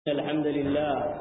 الحمد لله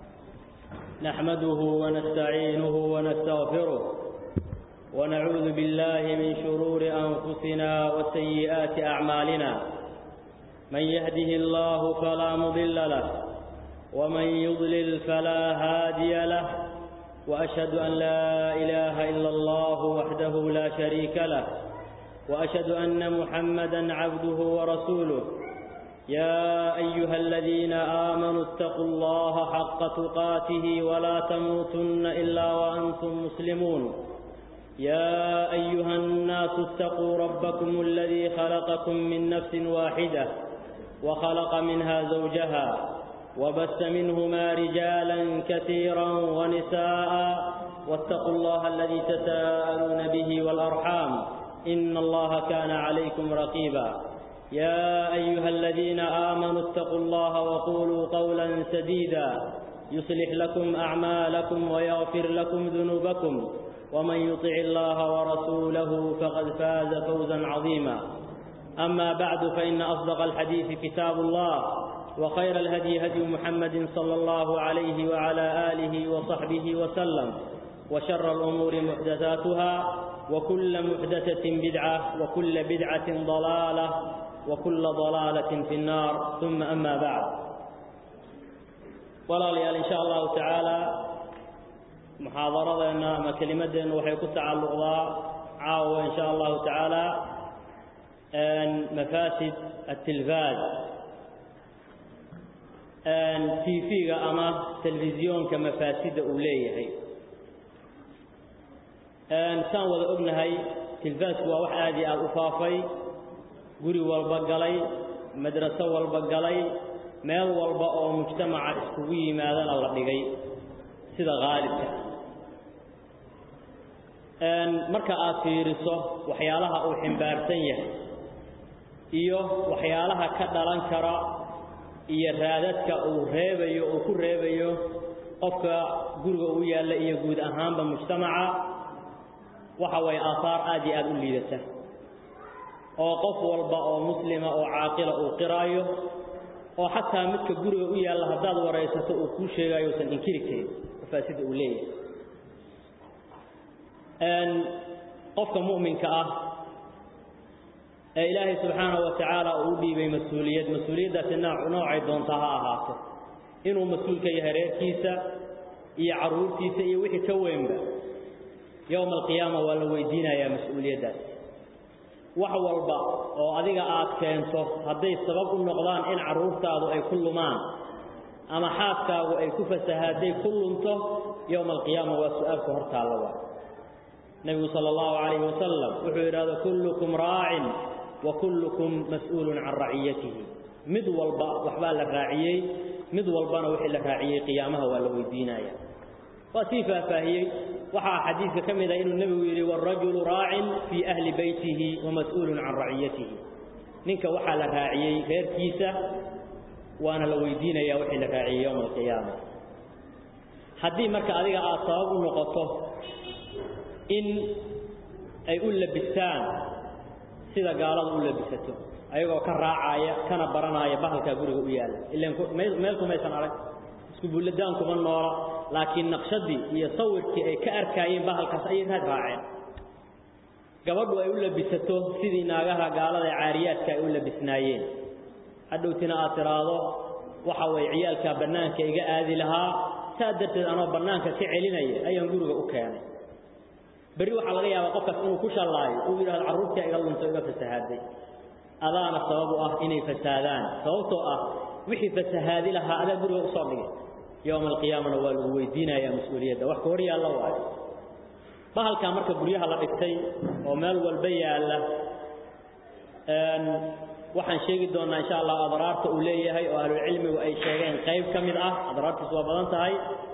نحمده ونستعينه ونستغفره ونعوذ بالله من شرور أنفسنا وسيئات أعمالنا من يهده الله فلا مضل له ومن يضلل فلا هادي له وأشهد أن لا إله إلا الله وحده لا شريك له وأشهد أن محمدا عبده ورسوله يا أيها الذين آمنوا اتقوا الله حق تقاته ولا تموتن إلا وأنتم مسلمون يا أيها الناس اتقوا ربكم الذي خلقكم من نفس واحدة وخلق منها زوجها وبث منهما رجالا كثيرا ونساء واتقوا الله الذي تساءلون به والأرحام إن الله كان عليكم رقيبا يا أيها الذين آمنوا اتقوا الله وقولوا قولا سديدا يصلح لكم أعمالكم ويغفر لكم ذنوبكم ومن يطع الله ورسوله فقد فاز فوزا عظيما أما بعد فإن أصدق الحديث كتاب الله وخير الهدي هدي محمد صلى الله عليه وعلى آله وصحبه وسلم وشر الأمور محدثاتها وكل محدثة بدعة وكل بدعة ضلالة وكل ضلالة في النار ثم أما بعد ولا ليال إن شاء الله تعالى محاضرة أما كلمة وحيكون تعلق عاوة إن شاء الله تعالى أن مفاسد التلفاز أن تيفيغ أما تلفزيون كمفاسد أوليه أن سان وذا أبنهي تلفاز هو وحادي الأفافي guri walba galay madraso walba galay meel walba oo mujtamaca iskugu yimaadana la dhigay sida qaalibka marka aad fiiriso waxyaalaha uu ximbaarsan yahay iyo waxyaalaha ka dhalan kara iyo raadadka uu reebayo uu ku reebayo qofka guriga u yaalla iyo guud ahaanba mujtamaca waxa way aahaar aad iyo aada u liidata oo qof walba oo muslima oo caaqila uu qiraayo oo xataa midka guriga u yaalla haddaad waraysato uu kuu sheegaayo usan inkiri karin mafaasida uu leeyahay qofka mu'minka ah ee ilaahay subxaanahu wa tacaala uu u dhiibay mas-uuliyad mas-uuliyaddaasi noocay doontaa ha ahaato inuu mas-uul ka yahay reerkiisa iyo carruurtiisa iyo wixii ka weynba yowma alqiyaama waa la weydiinayaa mas-uuliyaddaas wax walba oo adiga aad keento hadday sabab u noqdaan in carruurtaadu ay ku lumaan ama xaaskaagu ay ku fasahaadday ku lunto yowma alqiyaama waa su-aalku hortaalla waa nebigu sala allahu calayhi wasalam wuxuu yidhahda kullukum raacin wa kullukum mas'uulun can raciyatihi mid walba waxbaa la raaciyey mid walbana wixii la raaciyey qiyaamaha waa la weydiinaya waa sii faahfaahiyey waxaa xadiidka ka mid ah inuu nebigu yidhi wاrajulu raacin fii ahli beytihi wamas-uulun can raciyatihi ninka waxaa la raaciyey reerkiisa waana la weydiinaya wixii la raaciyey yowma alqiyaama haddii marka adiga aad sabab u noqoto in ay u labistaan sida gaalada u labisato ayagoo ka raacaya kana baranaya bahalkaa guriga u yaalla ilan meel kumaysan arag isku bulladaan kuma noola laakiin naqshadii iyo sawirkii ay ka arkaayeen bahalkaas ayay raad raaceen gabadhu ay u labisato sidii naagaha gaalada ee caariyaadka ay u labisnaayeen hadhowtina aad tidhaahdo waxa way ciyaalkaa bannaanka iga aadi lahaa saa darteed anoo bannaanka ka celinaya ayaan guriga u keenay berri waxaa laga yaabaa qofkaas inuu ku shallaayo uu yidhahdo carruurtii iga lunto iga fasahaaday adaana sabab u ah inay fasaadaan sababtoo ah wixii fasahaadi lahaa adaa guriga usoo dhigay yowma alqiyaamana waa lagu weydiinayaa mas-uuliyadda wax ka hor yaalla waayo bahalkaa marka guryaha la dhigtay oo meel walba yaalla waxaan sheegi doonnaa insha allah adraarta uu leeyahay oo ahlulcilmigu ay sheegeen qayb ka mid ah adraartiisu waa badan tahay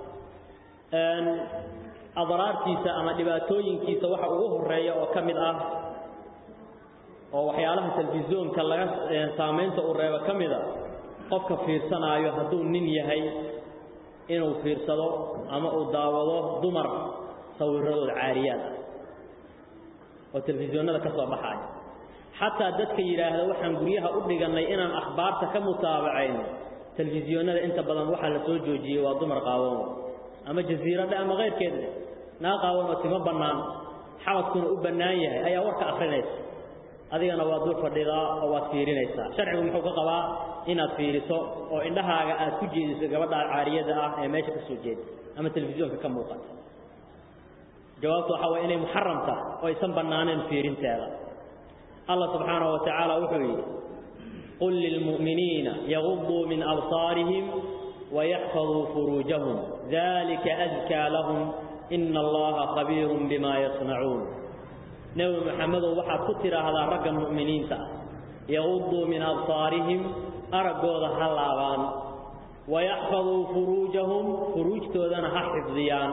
adraartiisa ama dhibaatooyinkiisa waxa ugu horeeya oo ka mid ah oo waxyaalaha telefisyoonka laga saamaynta uu reebo ka mid a qofka fiirsanaayo hadduu nin yahay inuu fiirsado ama uu daawado dumar sawirradooda caariyaad ah oo telefisyoonnada ka soo baxaaya xataa dadka yidhaahda waxaan guryaha u dhigannay inaan akhbaarta ka mutaabacayno telefisyoonada inta badan waxaa la soo joojiyey waa dumar qaawan ama jasiiradhe ama keyrkeedle naa qaawan oo timo bannaan xabadkuna u bannaan yahay ayaa warka akrinaysa adigana waa dul fadhidaa oo waad fiirinaysaa sharcigu muxuu ka qabaa inaad fiiriso oo indhahaaga aad ku jeediso gabadha caariyada ah ee meesha ka soo jeeda ama telefisyoonka ka muuqata jawaabtu waxaa waye inay muxaram tahay oo aysan bannaaneen fiirinteeda allah subxaanahu wa tacaala wuxuu yidhi qul lilmu'miniina yaguduu min absaarihim wayaxfaduu furuujahum dalika adkaa lahum ina allaha khabiirun bima yasnacuun nebi maxamedow waxaad ku tidhaahdaa ragga mu'miniinta ah yaguduu min absaarihim araggooda ha laabaan wayaxfaduu furuujahum furuujtoodana ha xifdiyaan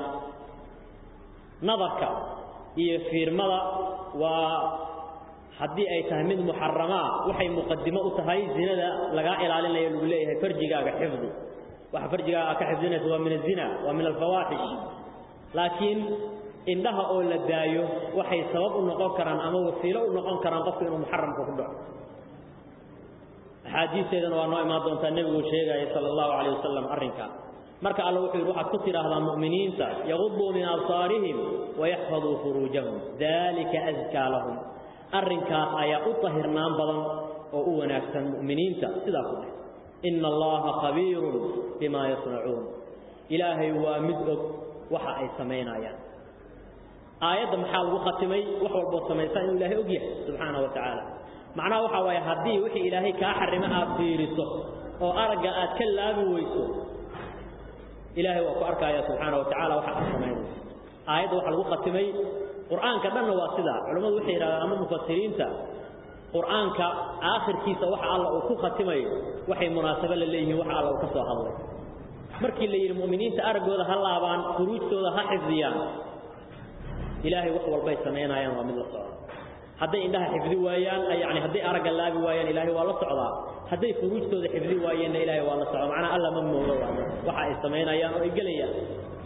nadarka iyo fiirmada waa haddii ay tahay mid muxaramaa waxay muqadimo u tahay zinada lagaa ilaalinaya lagu leeyahay farjigaaga xifdi waxa farjigaaga aad ka xifdinaysa waa min azina waa min alfawaaxish laakiin indhaha oo la daayo waxay sabab u noqon karaan ama wasiilo u noqon karaan qofku inuu muxaramka ku dhaco axaadiisteedana waa noo imaan doontaa nebigu sheegaya sala allahu calayh wasalam arrinkaa marka alla wuxuu yidhi waxaad ku tidhaahdaa mu'miniinta yaguduu min absaarihim wayaxfaduu furuujahum dalika askaa lahum arrinkaas ayaa u tahirnaan badan oo u wanaagsan mu'miniinta sidaa ku dheh ina allaha khabiirun bimaa yasnacuun ilaahay waa mid og waxa ay samaynayaan aayadda maxaa lagu khatimay wax walbood samaysaa inuu ilaahay og yahay subxaana wa tacaala macnaha waxaa waaye haddii wixii ilaahay kaa xarimo aad fiiriso oo aragga aad ka laabi weyso ilaahay waa ku arkaaya subxaana wa tacala waxa aad samaynayso aayadda waxaa lagu khatimay qur'aanka dhanna waa sidaa culammadu waxay yidhahdaan ama mufasiriinta qur'aanka aakhirkiisa waxa alla uu ku khatimayo waxay munaasabo la leeyihiin waxa alla uu ka soo hadlay markii la yidhi mu'miniinta araggooda ha laabaan furuujtooda ha xifdiyaan ilaahay wax walbay samaynayaan waa mid la socda hadday indhaha xifdi waayaan yani hadday aragga laabi waayaan ilaahay waa la socdaa hadday furuujtooda xifdi waayeenna ilaahay waa la socdaa macnaa alla ma moogo waxa ay samaynayaan oo ay gelayaan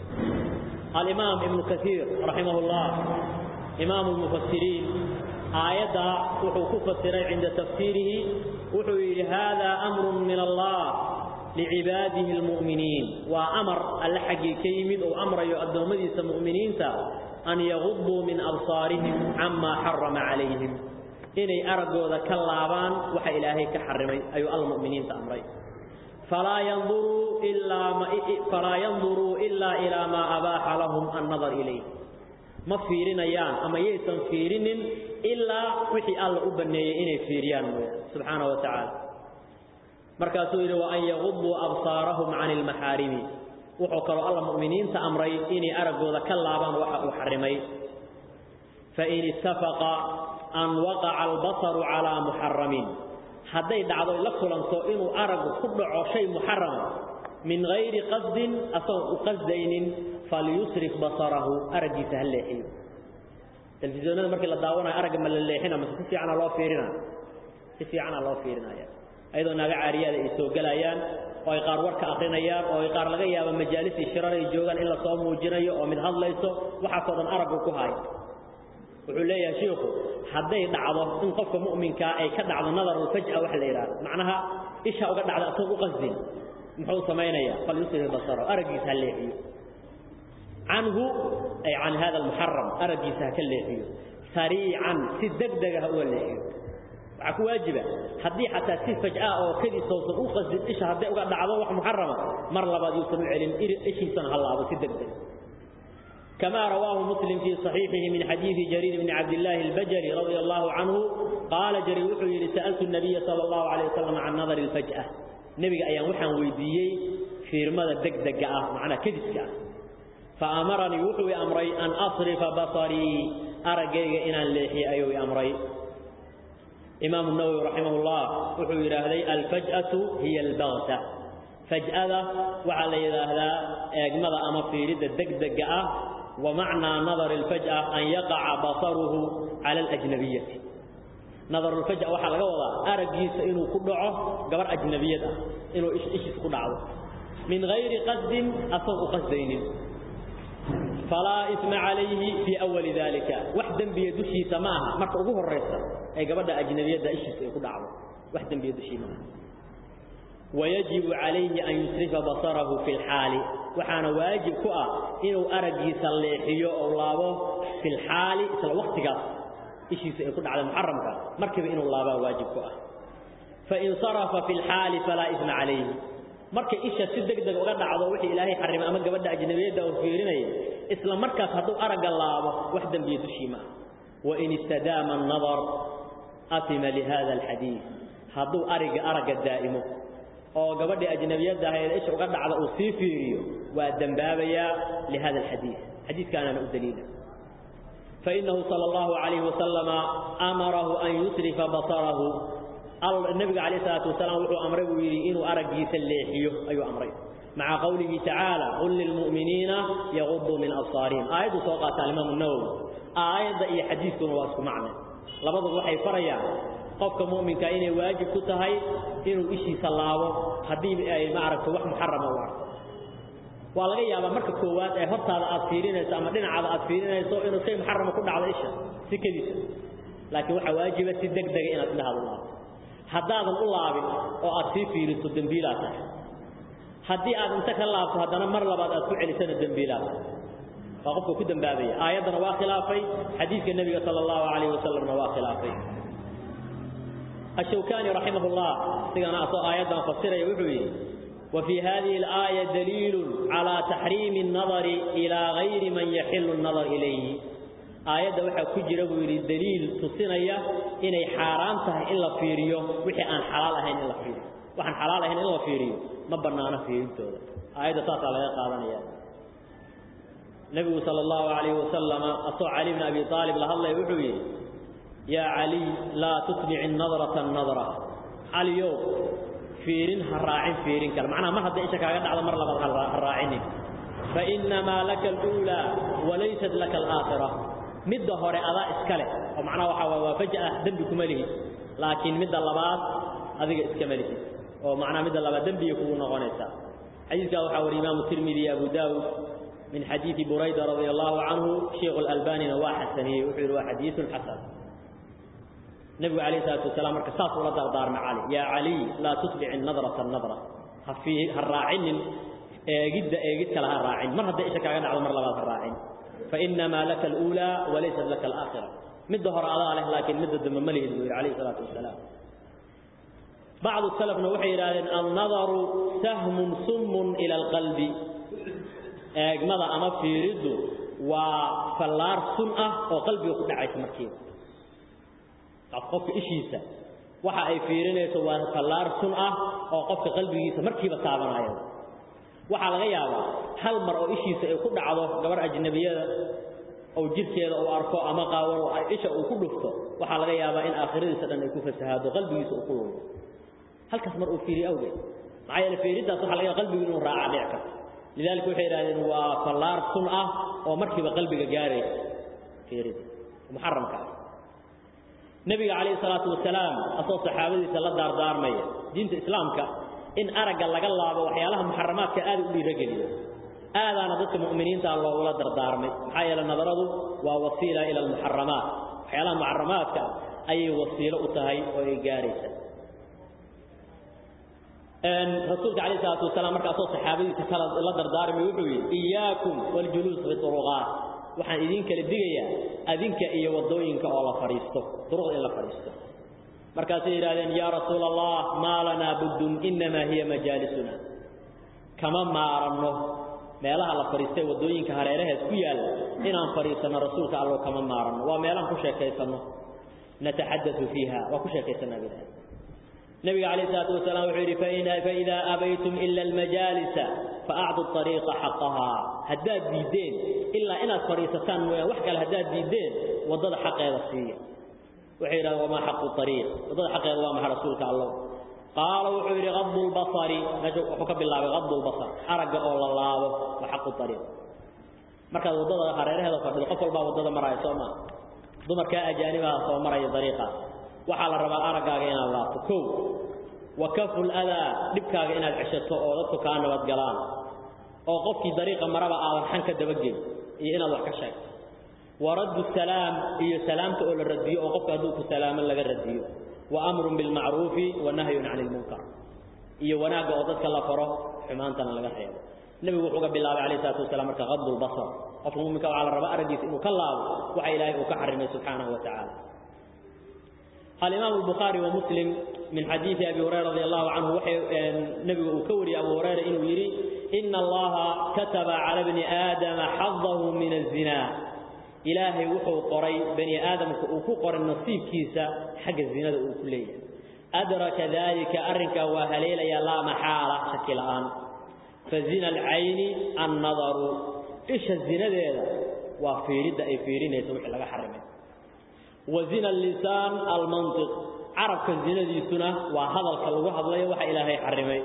alimaam ibnu kaiir raximah اllah imaamu lmufasiriin aayadda wuxuu ku fasiray cinda tafsiirihi wuxuu yidhi hada amru min allah licibaadihi اlmu'miniin waa amar alle xaggii ka yimid ou amrayo addoommadiisa mu'miniinta an yaguduu min absaarihim camaa xarama calayhim inay araggooda ka laabaan waxa ilaahay ka xarimay ayuu alla mu'miniinta amray falaa yanduruu ilaa ilaa maa abaaxa lahum annadar ilayh ma fiirinayaan ama yaysan fiirinin ilaa wixii alla u banneeyey inay fiiriyaan mooya subxaana wa tacaala markaasuu yidhi wa an yaguduu absaarahum cani ilmaxaarimi wuxuu kaloo alla mu'miniinta amray inay araggooda ka laabaan waxa uu xarimay fain ittafaqa an waqaca albasaru calaa muxaramin hadday dhacdo la kulanto inuu araggu ku dhaco shay muxarama min hayri qasdin asagoon u qasdaynin falyusrif basarahu araggiisa ha leexiyo telefisyoonada markii la daawanayo aragga ma la leexina mase si fiicana loo fiirina si fiicana loo fiirinaya ayadoo naaga caariyaada ay soo gelayaan oo ay qaar warka akrinayaan oo ay qaar laga yaabo majaalisi shirar ay joogaan in la soo muujinayo oo mid hadlayso waxaasoo dhan araggu ku haay wuxuu leeyahay shiikhu hadday dhacdo in qofka mu'minkaa ay ka dhacdo nadarulfaj'a waxa la yidhahdo macnaha isha uga dhacda asagoo u qasdin muxuu samaynayaa falyusrif basaro araggiisa ha leexiyo canhu ay can hada almuxaram araggiisa ha ka leexiyo sariican si degdega ha uga leexiyo waxaa ku waajiba haddii xataa si faj'a oo kadiisausan u qasdin isha hadday uga dhacdo wax muxarama mar labaad yuusan u celin ishiisana ha laabo si degdeg كما رواه مسلم في صحيحه من حديث جرير بن عبد الله البجلي رضي الله عنه قال جرير وحي سألت النبي صلى الله عليه وسلم عن نظر الفجأة نبي أيام وحن ويديي في رمضة دق دق معنا كذسك فأمرني وحي أمري أن أصرف بصري أرقيق إن الليحي أيوي أمري إمام النووي رحمه الله وحي هذه الفجأة هي البغتة فجأة وعلى هذا أجمد أما في رد دق دق ومعنى نظر الفجأة أن يقع بصره على الأجنبية نظر الفجأة وحا لغا ودا أرجيس إنه كدعه قبر أجنبية إنه إيش إيش كدعه من غير قصد أصغ قصدين فلا إثم عليه في أول ذلك وحدا بيدشي سماها مرت أبوه الرئيسة أي قبر أجنبية إيش كدعه وحدا بيدشي معها wayajibu calayhi an yusrifa basarahu fi lxaali waxaana waajib ku ah inuu araggiisa leexiyo oo laabo fi lxaali isla waktigaas ishiisa ay ku dhacday muxaramka markiiba inuu laabaa waajib ku ah fain sarafa fi lxaali falaa isma calayhi markay isha si deg deg uga dhacdo wixii ilaahay xarimay ama gabadha ajnabiyadda uu fiirinaya isla markaas hadduu aragga laabo wax dembiya dushii ma ah wain istadaama annadar atima lihada alxadiid hadduu ariga aragga daa'imo oo gabadhii ajnabiyadda ahayd isha uga dhacda uu sii fiiriyo waa dembaabayaa lihada alxadiid xadiidkaanaana u daliila fainahu sala allahu calayhi wasalama amarahu an yusrifa basarahu nabiga calayh isalaatu wasalaam wuxuu amray buu yidhi inuu araggiisa leexiyo ayuu amray maca qowlihi tacaala qul lilmu'miniina yaguduu min absaarihim aayaddu soo qaata alimaamu nawowi aayadda iyo xadiidkuna waa isku macne labaduba waxay farayaan qofka mu'minka inay waajib ku tahay inuu ishiisa laabo haddii ay maaragta wax muxarama u arko waa laga yaabaa marka koowaad ee hortaada aad fiirinayso ama dhinacaada aad fiirinayso inuu shay muxarama ku dhacdo isha si kediisa laakiin waxaa waajiba si deg dega inaad indhahaada u laabto haddaadan u laabin oo aad sii fiiriso dembiilaa tahay haddii aad inta ka laabto haddana mar labaad aad ku celisana dembiilaa tahay waa qofka ku dembaabaya aayaddana waa khilaafay xadiidka nebiga sala allahu calayhi wasalamna waa khilaafay الشوكاني رحمه الله سيغنا أصو آيات مفسرة يوحوي وفي هذه الآية دليل على تحريم النظر إلى غير من يحل النظر إليه آيات وحا كجر ويري دليل تصينيا إني حارامتها إلا فيريو وحي أن حلال أهين إلا فيريو وحن حلال أهين إلا فيريو ما بنانا فيريو تودا آيات تاسع لها قادنيا النبي صلى الله عليه وسلم أصو علي بن أبي طالب لهالله يوحوي يا علي لا تتبع النظرة النظرة علي يو فيرين هالراعين فيرين كلا معناها ما حد إيشك على هذا مرة لبض هالراعين فإنما لك الأولى وليست لك الآخرة مدة هوري أضاء إسكالي ومعناه وحاوة وفجأة ذنبكم له لكن مدة اللبات هذه إسكمله ومعناه مدة اللبات ذنبي يكون غنيسا حديث قال وحاوة الإمام الترمذي أبو داود من حديث بريدة رضي الله عنه شيخ الألباني نواح السنية وحير حديث حسن نبي عليه الصلاة والسلام مركز صاص ولا دار مع علي يا علي لا تتبع النظرة النظرة في الراعين جد جد كلها الراعين مرة ده إيش كان على مرة لغات الراعين فإنما لك الأولى وليست لك الآخرة مد ظهر على له لكن مد الدم مليه عليه الصلاة والسلام بعض السلف نوحي إلى النظر سهم سم إلى القلب أجمد أما في رده وفلار سنة وقلبي يخدع عيس مركيب qofka ishiisa waxa ay fiirinayso waa fallaar sun ah oo qofka qalbigiisa markiiba taabanayo waxa laga yaabaa hal mar oo ishiisa ay ku dhacdo gabar ajnabiyada oo jirkeeda uu arko ama qaawan oo isha uu ku dhufto waxa laga yaabaa in aakhiradiisa dhan ay ku fasahaado qalbigiisa uu ku lumo halkaas mar uu fiiriyo awgeed maxaa yeele fiiridaas waxa laga yaabaa qalbigu inuu raaca dhici karto lidaalika waxay yidhahdeen waa fallaar sun ah oo markiiba qalbiga gaaraysa fiirida muxaramka ah nabiga calayhi salaatu wasalaam asoo saxaabadiisa la daardaarmaya diinta islaamka in aragga laga laabo waxyaalaha muxaramaadka aad u dhiirageliyo aadaana dadka mu'miniinta loogula dardaarmay maxaa yeele nadaradu waa wasiila ila almuxaramaat waxyaalaha muxaramaadka ayay wasiilo u tahay oo ay gaaraysa rasuulka calayhi salaatu wasalaam marka asoo saxaabadiisa kala la dardaarmay wuxuu yidhi iyaakum waljuluus fi turuqaat waxaan idin kala digayaa adinka iyo wadooyinka oo la fariisto duruqda in la fariisto markaasay yidhaahdeen yaa rasuul allah maa lanaa buddun innamaa hiya majaalisuna kama maaranno meelaha la fariistay wadooyinka hareeraheed ku yaalla inaan fadhiisanno rasuulka allow kama maaranno waa meelaan ku sheekaysanno nataxadatu fiiha waa ku sheekaysanaa bilaah nabiga calayhi salaatu wasalaam wuxuu yidhi faidaa abaytum ila almajaalisa faacdu ariiqa xaqahaa haddaad diiddeen ilaa inaad fadhiisataan mooyaan wax kale haddaad diiddeen waddada xaqeeda siiya waxay yidhahdeen wamaa xaqu ariiq waddada xaqeeda waa maxa rasuulka allow qaala wuxuu yidhi qadu lbasari meesha wuxuu ka bilaabay qadu lbasar aragga oo la laabo waa xaqu ariiq markaad waddada hareeraheeda fadhido qof walbaa waddada maraayo soo maa dumarkaa ajaanibaha soo maraya dariiqaas waxaa la rabaa araggaaga inaad laabto kow wa kafu ladaa dhibkaaga inaad ceshato oo dadku kaa nabadgalaan oo qofkii dariiqa maraba aadan xan ka dabageli iyo inaad wax ka sheegto wa raddu salaam iyo salaamta oo la radiyo oo qofka hadduu ku salaamo laga radiyo wa amrun bilmacruufi wa nahyun cani ilmunkar iyo wanaagga oo dadka la faro xumaantana laga reebo nebigu wuxuu ga bilaabay calayhi salaatu wasalaam marka qaddu lbasar qofka muminka waxaa la rabaa araggiisa inuu ka laabo waxa ilaahay uu ka xarimay subxaanahu wa tacaala الإمام البخاري ومسلم من حديث أبي هريرة رضي الله عنه وحي نبي وكوري أبو هريرة إنه يري إن الله كتب على ابن آدم حظه من الزنا إلهي وحو قري بني آدم وكقر النصيب كيسا حق الزنا كلية أدرك ذلك أرنك وهليل يا لا محالة شكل الآن فزنا العين النظر إيش الزنا ذا وفيرد أي فيرين يسوح لك حرمه وزنا اللسان المنطق عرب كزنا دي سنة وهذا الكلام هذا لا يوحى إلهي حرمي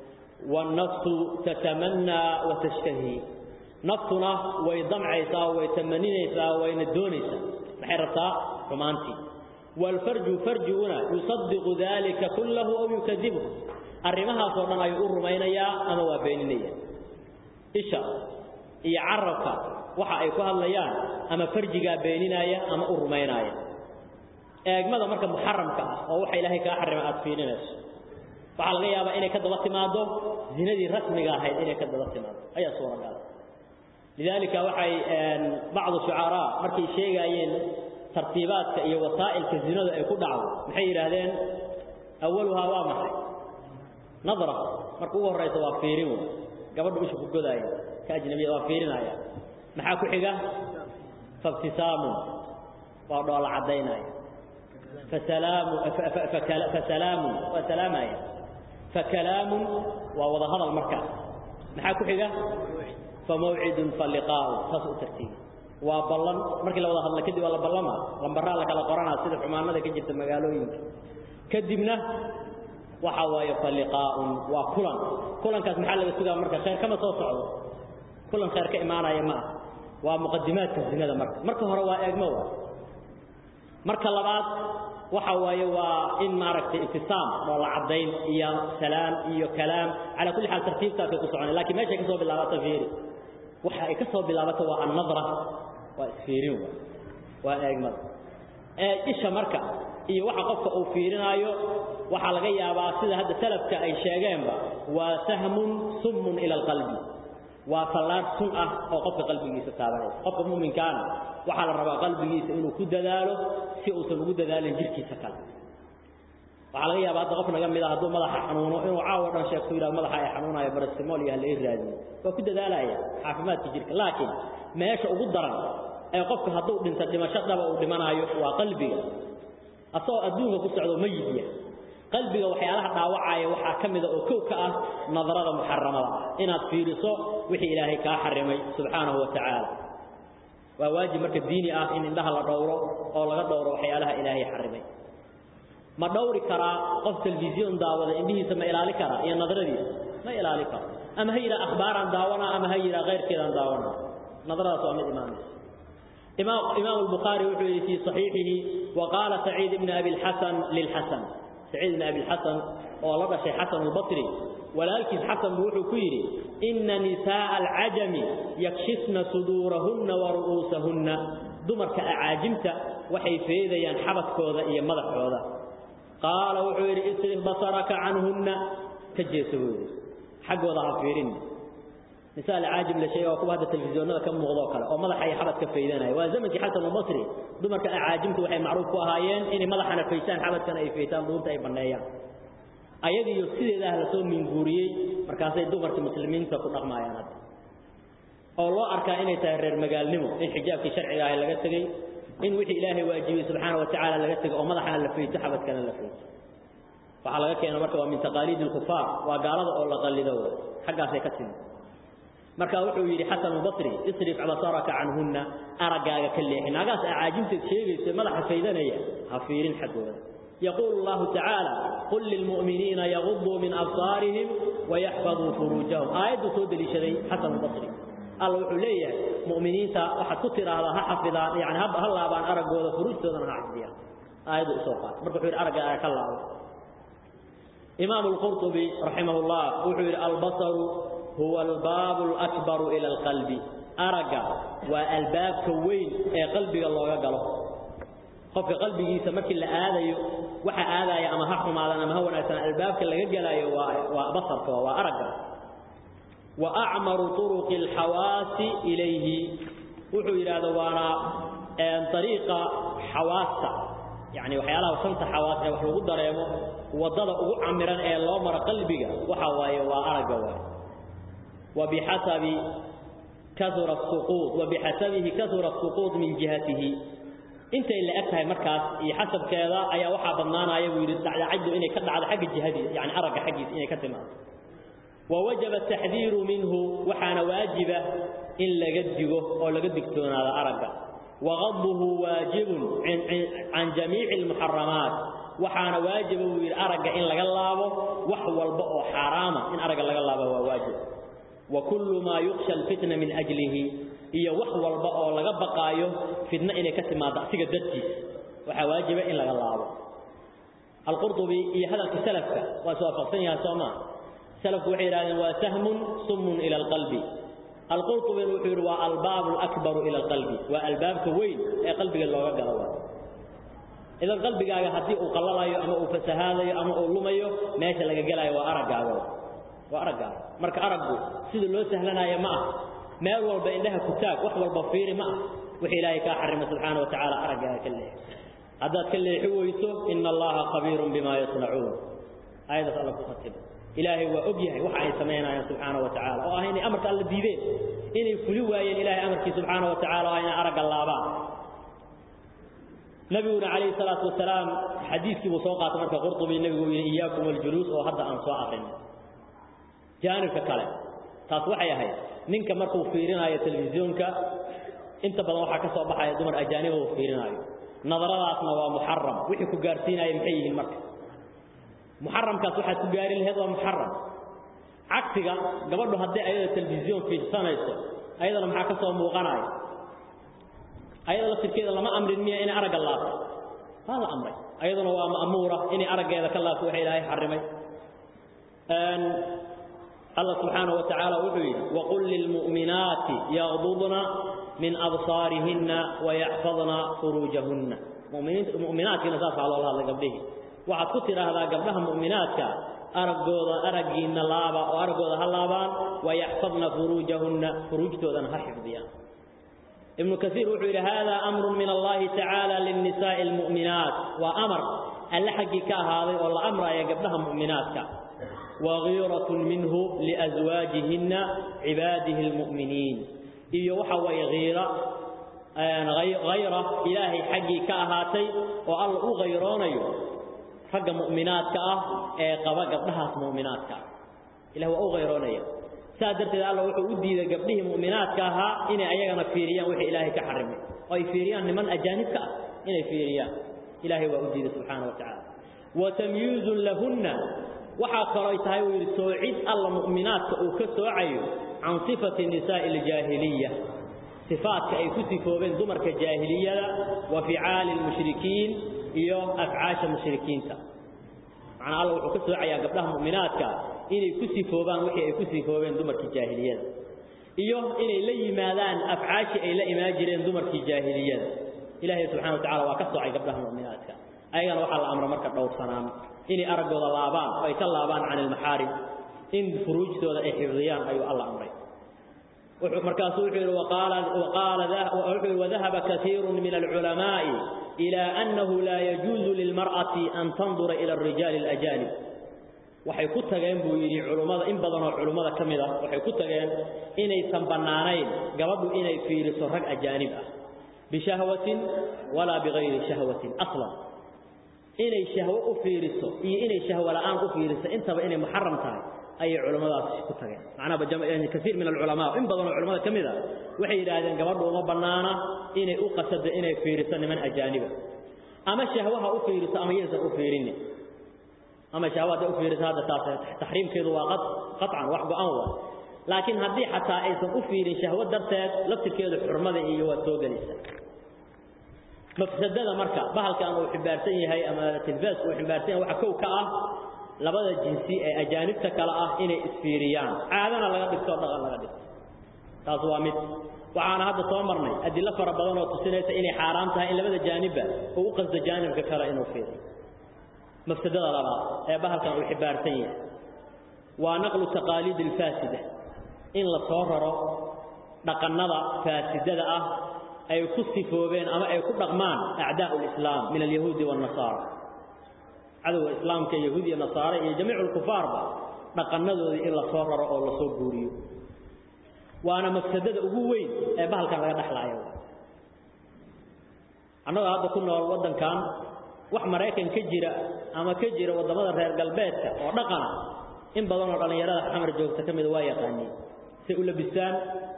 والنفس تتمنى وتشتهي نفسنا ويضمع عيسى ويتمنين عيسى ويندون عيسى محرطة رومانتي والفرج فرجنا يصدق ذلك كله أو يكذبه الرمها صورنا يقول رمينيا أما وبينيا إيشا يعرفك waxa ay ku hadlayaan ama farjiga beeninaya ama u rumaynaya eegmada marka muharramka ah oo waxa ilaahay ka xarimay aad fiirinayso waxa laga yaabaa inay ka daba timaado zinadii rasmiga ahayd inay ka daba timaado ayaa suuragal lidalika waxay bacd shucara markay sheegayeen tartiibaadka iyo wasaa'ilka zinada ay ku dhacdo maxay yiraahdeen awwaluha waa maxay nadra marka ugu horeysa waa fiirin gabadhu isha ku godaaya ka ajnabiya waa fiirinaya maxaa ku xiga fabtisaamu waa dhoola cadaynaya fasalaamu fasalaamu waa salaamaya fakalaamu waa wada hadal markaas maxaa ku xiga famawcidun faliqaa'u saas u tartiibi waa ballan markii la wada hadla kadib waa la ballama lambaraa la kala qoranaa sida xumaanada ka jirta magaalooyinka kadibna waxa waaye faliqaa'un waa kulan kulankaas maxaa laga sugaa marka khayr kama soo socdo kulan khayr ka imaanaya ma ah waa muqadimaadka zinada marka marka hore waa eegmo waa marka labaad waxa waaye waa in maaragtay ibtisaam oo la cadayn iyo salaam iyo kalaam ala kulli xaal tartiibtaas ku soconay laakiin meesha ka soo bilaabata fiiri waxa ay ka soo bilaabata waa an-nadra waa isfiirin waa eegmada ee isha marka iyo waxa qofka uu fiirinayo waxa laga yaabaa sida hadda salafka ay sheegeenba waa sahmun summun ila alqalbi waa fallaar sun ah oo qofka qalbigiisa taabanaysa qofka muuminkaana waxaa la rabaa qalbigiisa inuu ku dadaalo si uusan ugu dadaalin jirkiisa kale waxaa laga yaabaa hadda qof naga mid ah hadduu madaxa xanuuno inuu caawa dhan sheegto yidhaha madaxa ay xanuunayo barasimool iyo halay raadiyo waa ku dadaalaya caafimaadka jirka laakiin meesha ugu daran ee qofka hadduu dhinta dhimasho dhaba uu dhimanaayo waa qalbiga asagoo adduunka ku socdo mayidya qalbiga waxyaalaha dhaawacaya waxaa ka mida oo kow ka ah nadarada muxaramada ah inaad fiiriso wixii ilaahay kaa xarimay subxaanahu wa tacaala waa waajib marka diini ah in indhaha la dhowro oo laga dhowro waxyaalaha ilaahay xarimay ma dhowri karaa qof telefisyon daawada indhihiisa ma ilaali karaa iyo nadradiisa ma ilaali karo ama ha yidhaha akhbaaraan daawana ama ha yidhaha keyrkeedaan daawana nadradaas waa mid imaanaysa إمام, إمام البخاري وحده في صحيحه وقال سعيد بن أبي الحسن للحسن سعيد بن أبي الحسن والله شيء حسن البصري ولكن حسن بوحو كيري إن نساء العجم يكشفن صدورهن ورؤوسهن دمر كأعاجمت وحي فيذا ينحبت كوذا إيا مضح كوذا قال وحيري اصرف بصرك عنهن كجيسوه حق وضع فيرين مثال عاجم لشيء وكو هذا التلفزيون كم مغضو كلا او مدح اي حبد كفيداناي وا زمنك حسن البصري دمرك عاجمته waxay macruuf ku ahaayeen in madaxana feysaan xabadkan ay feysaan duunta ay baneeyaan ayadii sideedah la soo minguuriyay markaas ay dumarka muslimiinta ku dhaqmaayaan hadda oo loo arkaa inay tahay reer magaalnimo in xijaabkii sharciga ah laga tagay in wixii ilaahay waajibiyay subxaanahu wa tacaala laga tagay oo madaxana la feyso xabadkana la feyso waxaa laga keenay marka waa min taqaaliid alkufaar waa gaalada oo la qallido xaggaasay ka timid marka wuxuu yiri Hasan al-Basri isrif abasaraka anhunna aragaaga kaleexin agaas aajinta sheegaysa madaxa faydanaya ha fiirin xagooda يقول الله تعالى قل للمؤمنين يغضوا من أبصارهم ويحفظوا فروجهم آية سود لشري حسن البصري الله عليه مؤمنين واحد كتر هذا حفظا يعني هب هلا بان أرجو فروج تودنا حفظيا آية سوقات مركو حير أرجع آية الله إمام القرطبي رحمه الله وحير البصر هو الباب الأكبر إلى القلب أرجع والباب كوين أي قلبي الله يقله qofka qalbigiisa markii la aadayo waxa aadaya ama ha xumaadan ama ha wanaagsan albaabka laga galayo waa waa basarka waa aragga wa a'maru turuq alhawas ilayhi wuxuu yiraahdo waana ee tariiqa hawaasta yani waxyaalaha shanta hawaas ee wax lagu dareemo wadada ugu camiran ee loo maro qalbiga waxa waaye waa aragga waaye wa bihasabi kathura as-suqut wa bihasabihi kathura as-suqut min jihatihi inta ila agtahay markaas iyo xasabkeeda ayaa waxa badnaanaya buu yiri dacdacadu inay ka dhacdo xagga jihadiisa yani aragga xagiisa inay ka timaado wa wajaba tahdhiru minhu waxana waajiba in laga digo oo laga digtoonaado aragga wa ghadbuhu waajibun an jami'i al-muharramat waxana waajiba buu yiri aragga in laga laabo wax walba oo xaraama in aragga laga laabo waa waajib wa kullu ma yukhsha al-fitna min ajlihi iyo wax walba oo laga baqaayo fitna inay ka timaado asiga dadkiisa waxa waajiba in laga laabo al-qurtubi iyo hadalka salafka waa soo faqsan yahay sooma salafku waxay yiraahdeen waa sahmun summun ila al-qalbi al-qurtubi wuxuu yiri waa al-baab al-akbar ila al-qalbi waa al-baabka weyn ee qalbiga looga galo waa idan qalbigaaga hadii uu qallalayo ama uu fasahaadayo ama uu lumayo meesha laga galayo waa araggaaga waa araggaaga marka araggu sida loo sahlanayo ma ah meel walba indhaha ku taag wax walba fiiri ma ah wixii ilaahay ka xarimo subhanahu wa ta'ala aragaaga ka leeyahay hadaad ka leexi weyso inna allaha khabiirun bima yasnacuun ayada alla ku khatib ilaahay waa og yahay waxa ay sameynayaan subhanahu wa ta'ala oo ah inay amarka alla diideen inay fuli waayeen ilaahay amarkii subhanahu wa ta'ala waa inay arag laabaan nabiguna calayhi salaatu wasalaam xadiiskii buu soo qaatay marka qurtubi nabigu yidhi iyaakum aljuluus oo hadda aan soo aqrin jaanibka kale taas waxay ahayd ninka markuu fiirinayo telefisyoonka inta badan waxaa ka soo baxaya dumar ajaaniba uu fiirinayo nadaradaasna waa muxaram wixii ku gaarsiinaya maxay yihiin marka muxaramkaas waxaad ku gaari lahayd waa muxaram cagsiga gabadhu haddii ayada telefisyoon fiirsanayso ayadana maxaa ka soo muuqanaya ayada laftirkeeda lama amrin miya inay aragga laabto waa la amray ayaduna waa ma'muura inay araggeeda ka laabto waxa ilaahay xarimay الله سبحانه وتعالى وحي وقل للمؤمنات يغضضن من أبصارهن ويحفظن فروجهن مؤمنات مؤمنات نساس على الله قبله وعد كتر هذا قبلها مؤمنات أرقوض أرقين اللابا وأرقوض هاللابان ويحفظن فروجهن فروجتوذن حفظيا ابن كثير وحي هذا أمر من الله تعالى للنساء المؤمنات وأمر اللحق هذا والله أمر يا قبلها مؤمنات وغيرة منه لأزواجهن عباده المؤمنين إيه وحوى غيرة غيرة إلهي حقي كأهاتي والله غيراني حق مؤمنات كأه قبا قبلها مؤمنات كأه إله هو غيراني سادرت الله وحو أدي إذا قبله مؤمنات كأها إني أيغنا فيريان وحي إلهي كحرمي أي فيريان لمن أجانب كأه إني فيريان إلهي وأدي سبحانه وتعالى وتمييز لهن waxa kale ay tahay wiil soocid alla mu'minaadka uu ka soocayo aan sifati nisaa al-jahiliyah sifaadka ay ku sifoobeen dumarka jahiliyada wa fi'aal al-mushrikiin iyo af'aasha mushrikiinta macna alla wuxuu ka soocayaa gabdhaha mu'minaadka inay ku sifoobaan wixii ay ku sifoobeen dumarka jahiliyada iyo inay la yimaadaan af'aashi ay la imaan jireen dumarka jahiliyada ilaahay subhanahu wa ta'ala waa ka soocay gabdhaha mu'minaadka ayagana waxa la amro marka dhowr sanaan inay aragooda laabaan oo ay ka laabaan can ilmaxaarim in furuujtooda ay xifdiyaan ayuu alla amray wuxuu markaasuu wuxuu yidhi waqaala wuxuu wadahaba katiirun min alculamaa'i ilaa annahu laa yajuuzu lilmar'ati an tandura ila alrijaali alajaanib waxay ku tageen buu yidhi culummada in badan oo culummada ka mid ah waxay ku tageen inaysan bannaanayn gabadhu inay fiiriso rag ajaanib ah bishahwatin walaa bigayri shahwatin aslan inay shahwo u fiiriso iyo inay shahwo la'aan u fiiriso intaba inay muharram tahay ayay culimadaas ku tageen macnaha jamaacan kasiir min ulama in badan oo culimada kamida waxay yiraahdeen gabadhu uma banaana inay u qasado inay fiiriso niman ajaaniba ama shahwaha u fiiriso ama yeysan u fiirin ama shahwada u fiiriso hada taas tahriimkeedu waa qad qat'an wax go'an waa laakiin haddii xataa aysan u fiirin shahwo darteed laftirkeedu xurmada iyo waa soo galaysaa mafsadada marka bahalkan uu xibaarsan yahay ama tilbaas uu xibaarsan yahay waxa kow ka ah labada jinsi ee ajaanibta kala ah inay isfiiriyaan caadana laga dhigto dhaqan laga dhigto taas waa mid waxaana hadda soo marnay adilo fara badan oo tusinaysa inay xaaraam tahay in labada jaanibba uu u qasdo jaanibka kale inuu fiiriyo mafsadada labaad ee bahalkan uu xibaarsan yahay waa naqlu taqaaliid alfaasida in la soo raro dhaqannada faasidada ah ay ku sifoobeen ama ay ku dhaqmaan acdaa'u lislaam min alyahuudi waannasaara cadowga islaamka yahuud iyo nasaare iyo jamiicu lkufaarba dhaqannadoodii in la soo raro oo la soo guuriyo waana mafsadada ugu weyn ee bahalkan laga dhexlaayo annagoo hadda ku nool waddankan wax maraykan ka jira ama ka jira waddamada reer galbeedka oo dhaqana in badan oo dhallinyarada xamar joogta ka mida waa yaqaaniin say u labisaan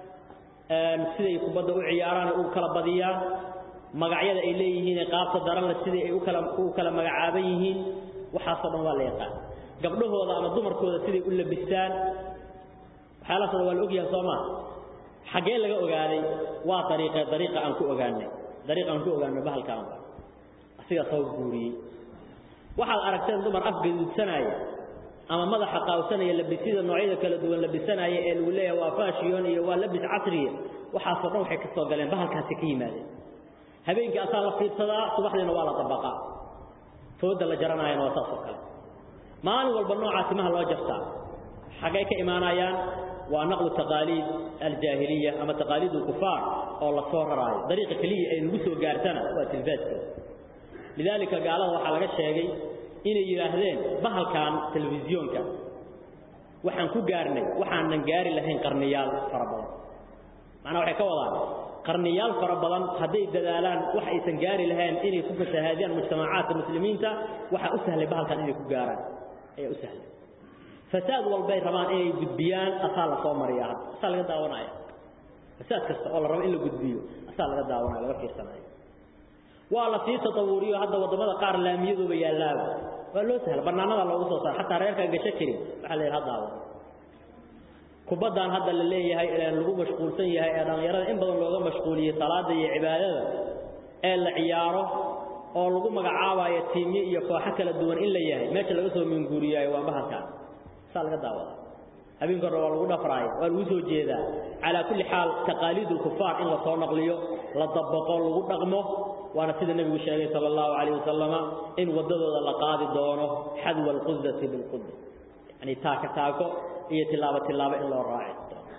siday kubadda u ciyaaraan u kala badiyaan magacyada ay leeyihiin qaabta daranle sidai ay ukala u kala magacaaban yihiin waxaasoo dhan waa la yaqaan gabdhahooda ama dumarkooda siday u labisaan waxyaalahaas waa la ogyahay soo maa xaggee laga ogaaday waa dariiqe dariiqa aan ku ogaanay dariiqa aan ku ogaanay bahalkaan asigaa soo guuriyey waxaad aragteen dumar afgaduudsanaya ama madaxa qaawsanaya labisida noocyada kala duwan labisanaya ee lagu leeyahay waa fashion iyo waa labis casriya waxaasoo dhan waxay ka soo galeen bahalkaasi ka yimaadeen habeenkii asaa la fiidsadaa subaxdiina waa la dabaqaa fooda la jaranaayana waa saas oo kale maalin walba noocaa timaha loo jartaa xaggay ka imaanayaan waa naqlu taqaaliid aljaahiliya ama taqaaliid alkufaar oo la soo raraayo dariiqa keliya ay nagu soo gaartana waa tilfaaskooda lidaalika gaalada waxaa laga sheegay inay yidhaahdeen bahalkan telefisyoonka waxaan ku gaarnay waxaanan gaari lahayn qarniyaal fara badan macnaa waxay ka wadaan qarniyaal fara badan hadday dadaalaan wax aysan gaari lahayn inay ku fasahaadiyaan mujtamacaadka muslimiinta waxaa u sahlay bahalkan inay ku gaaraan ayaa u sahlay fasaad walbay rabaan inay gudbiyaan asaa la soo mariya hadda asaa laga daawanaya fasaad kasta oo la rabo in la gudbiyo asaa laga daawanaya laga fiirsanayo waa la sii tatawuriyo hadda waddamada qaar laamiyadooba yaallaaba waa loo sahla bannaanada loogu soo saara xataa reerkaan gasho karin waxaa la yidhi haddaaba kubaddan hadda la leeyahay ee lagu mashquulsan yahay ee dhallinyarada in badan looga mashquuliyey salaada iyo cibaadada ee la ciyaaro oo lagu magacaabayo tiimyo iyo kooxo kala duwan in la yahay meesha laga soo minguuriyaayo waa bahalkaan saa laga daawada habeenka hore waa lagu dhafraayo waa lagu soo jeedaa calaa kulli xaal taqaaliid ulkufaar in la soo naqliyo la dabaqo lagu dhaqmo waana sida nebigu sheegay sala allahu calayh wasalama in waddadooda la qaadi doono xadwa alqudati bilquda yani taako taako iyo tilaabo tilaabo in loo raaci doono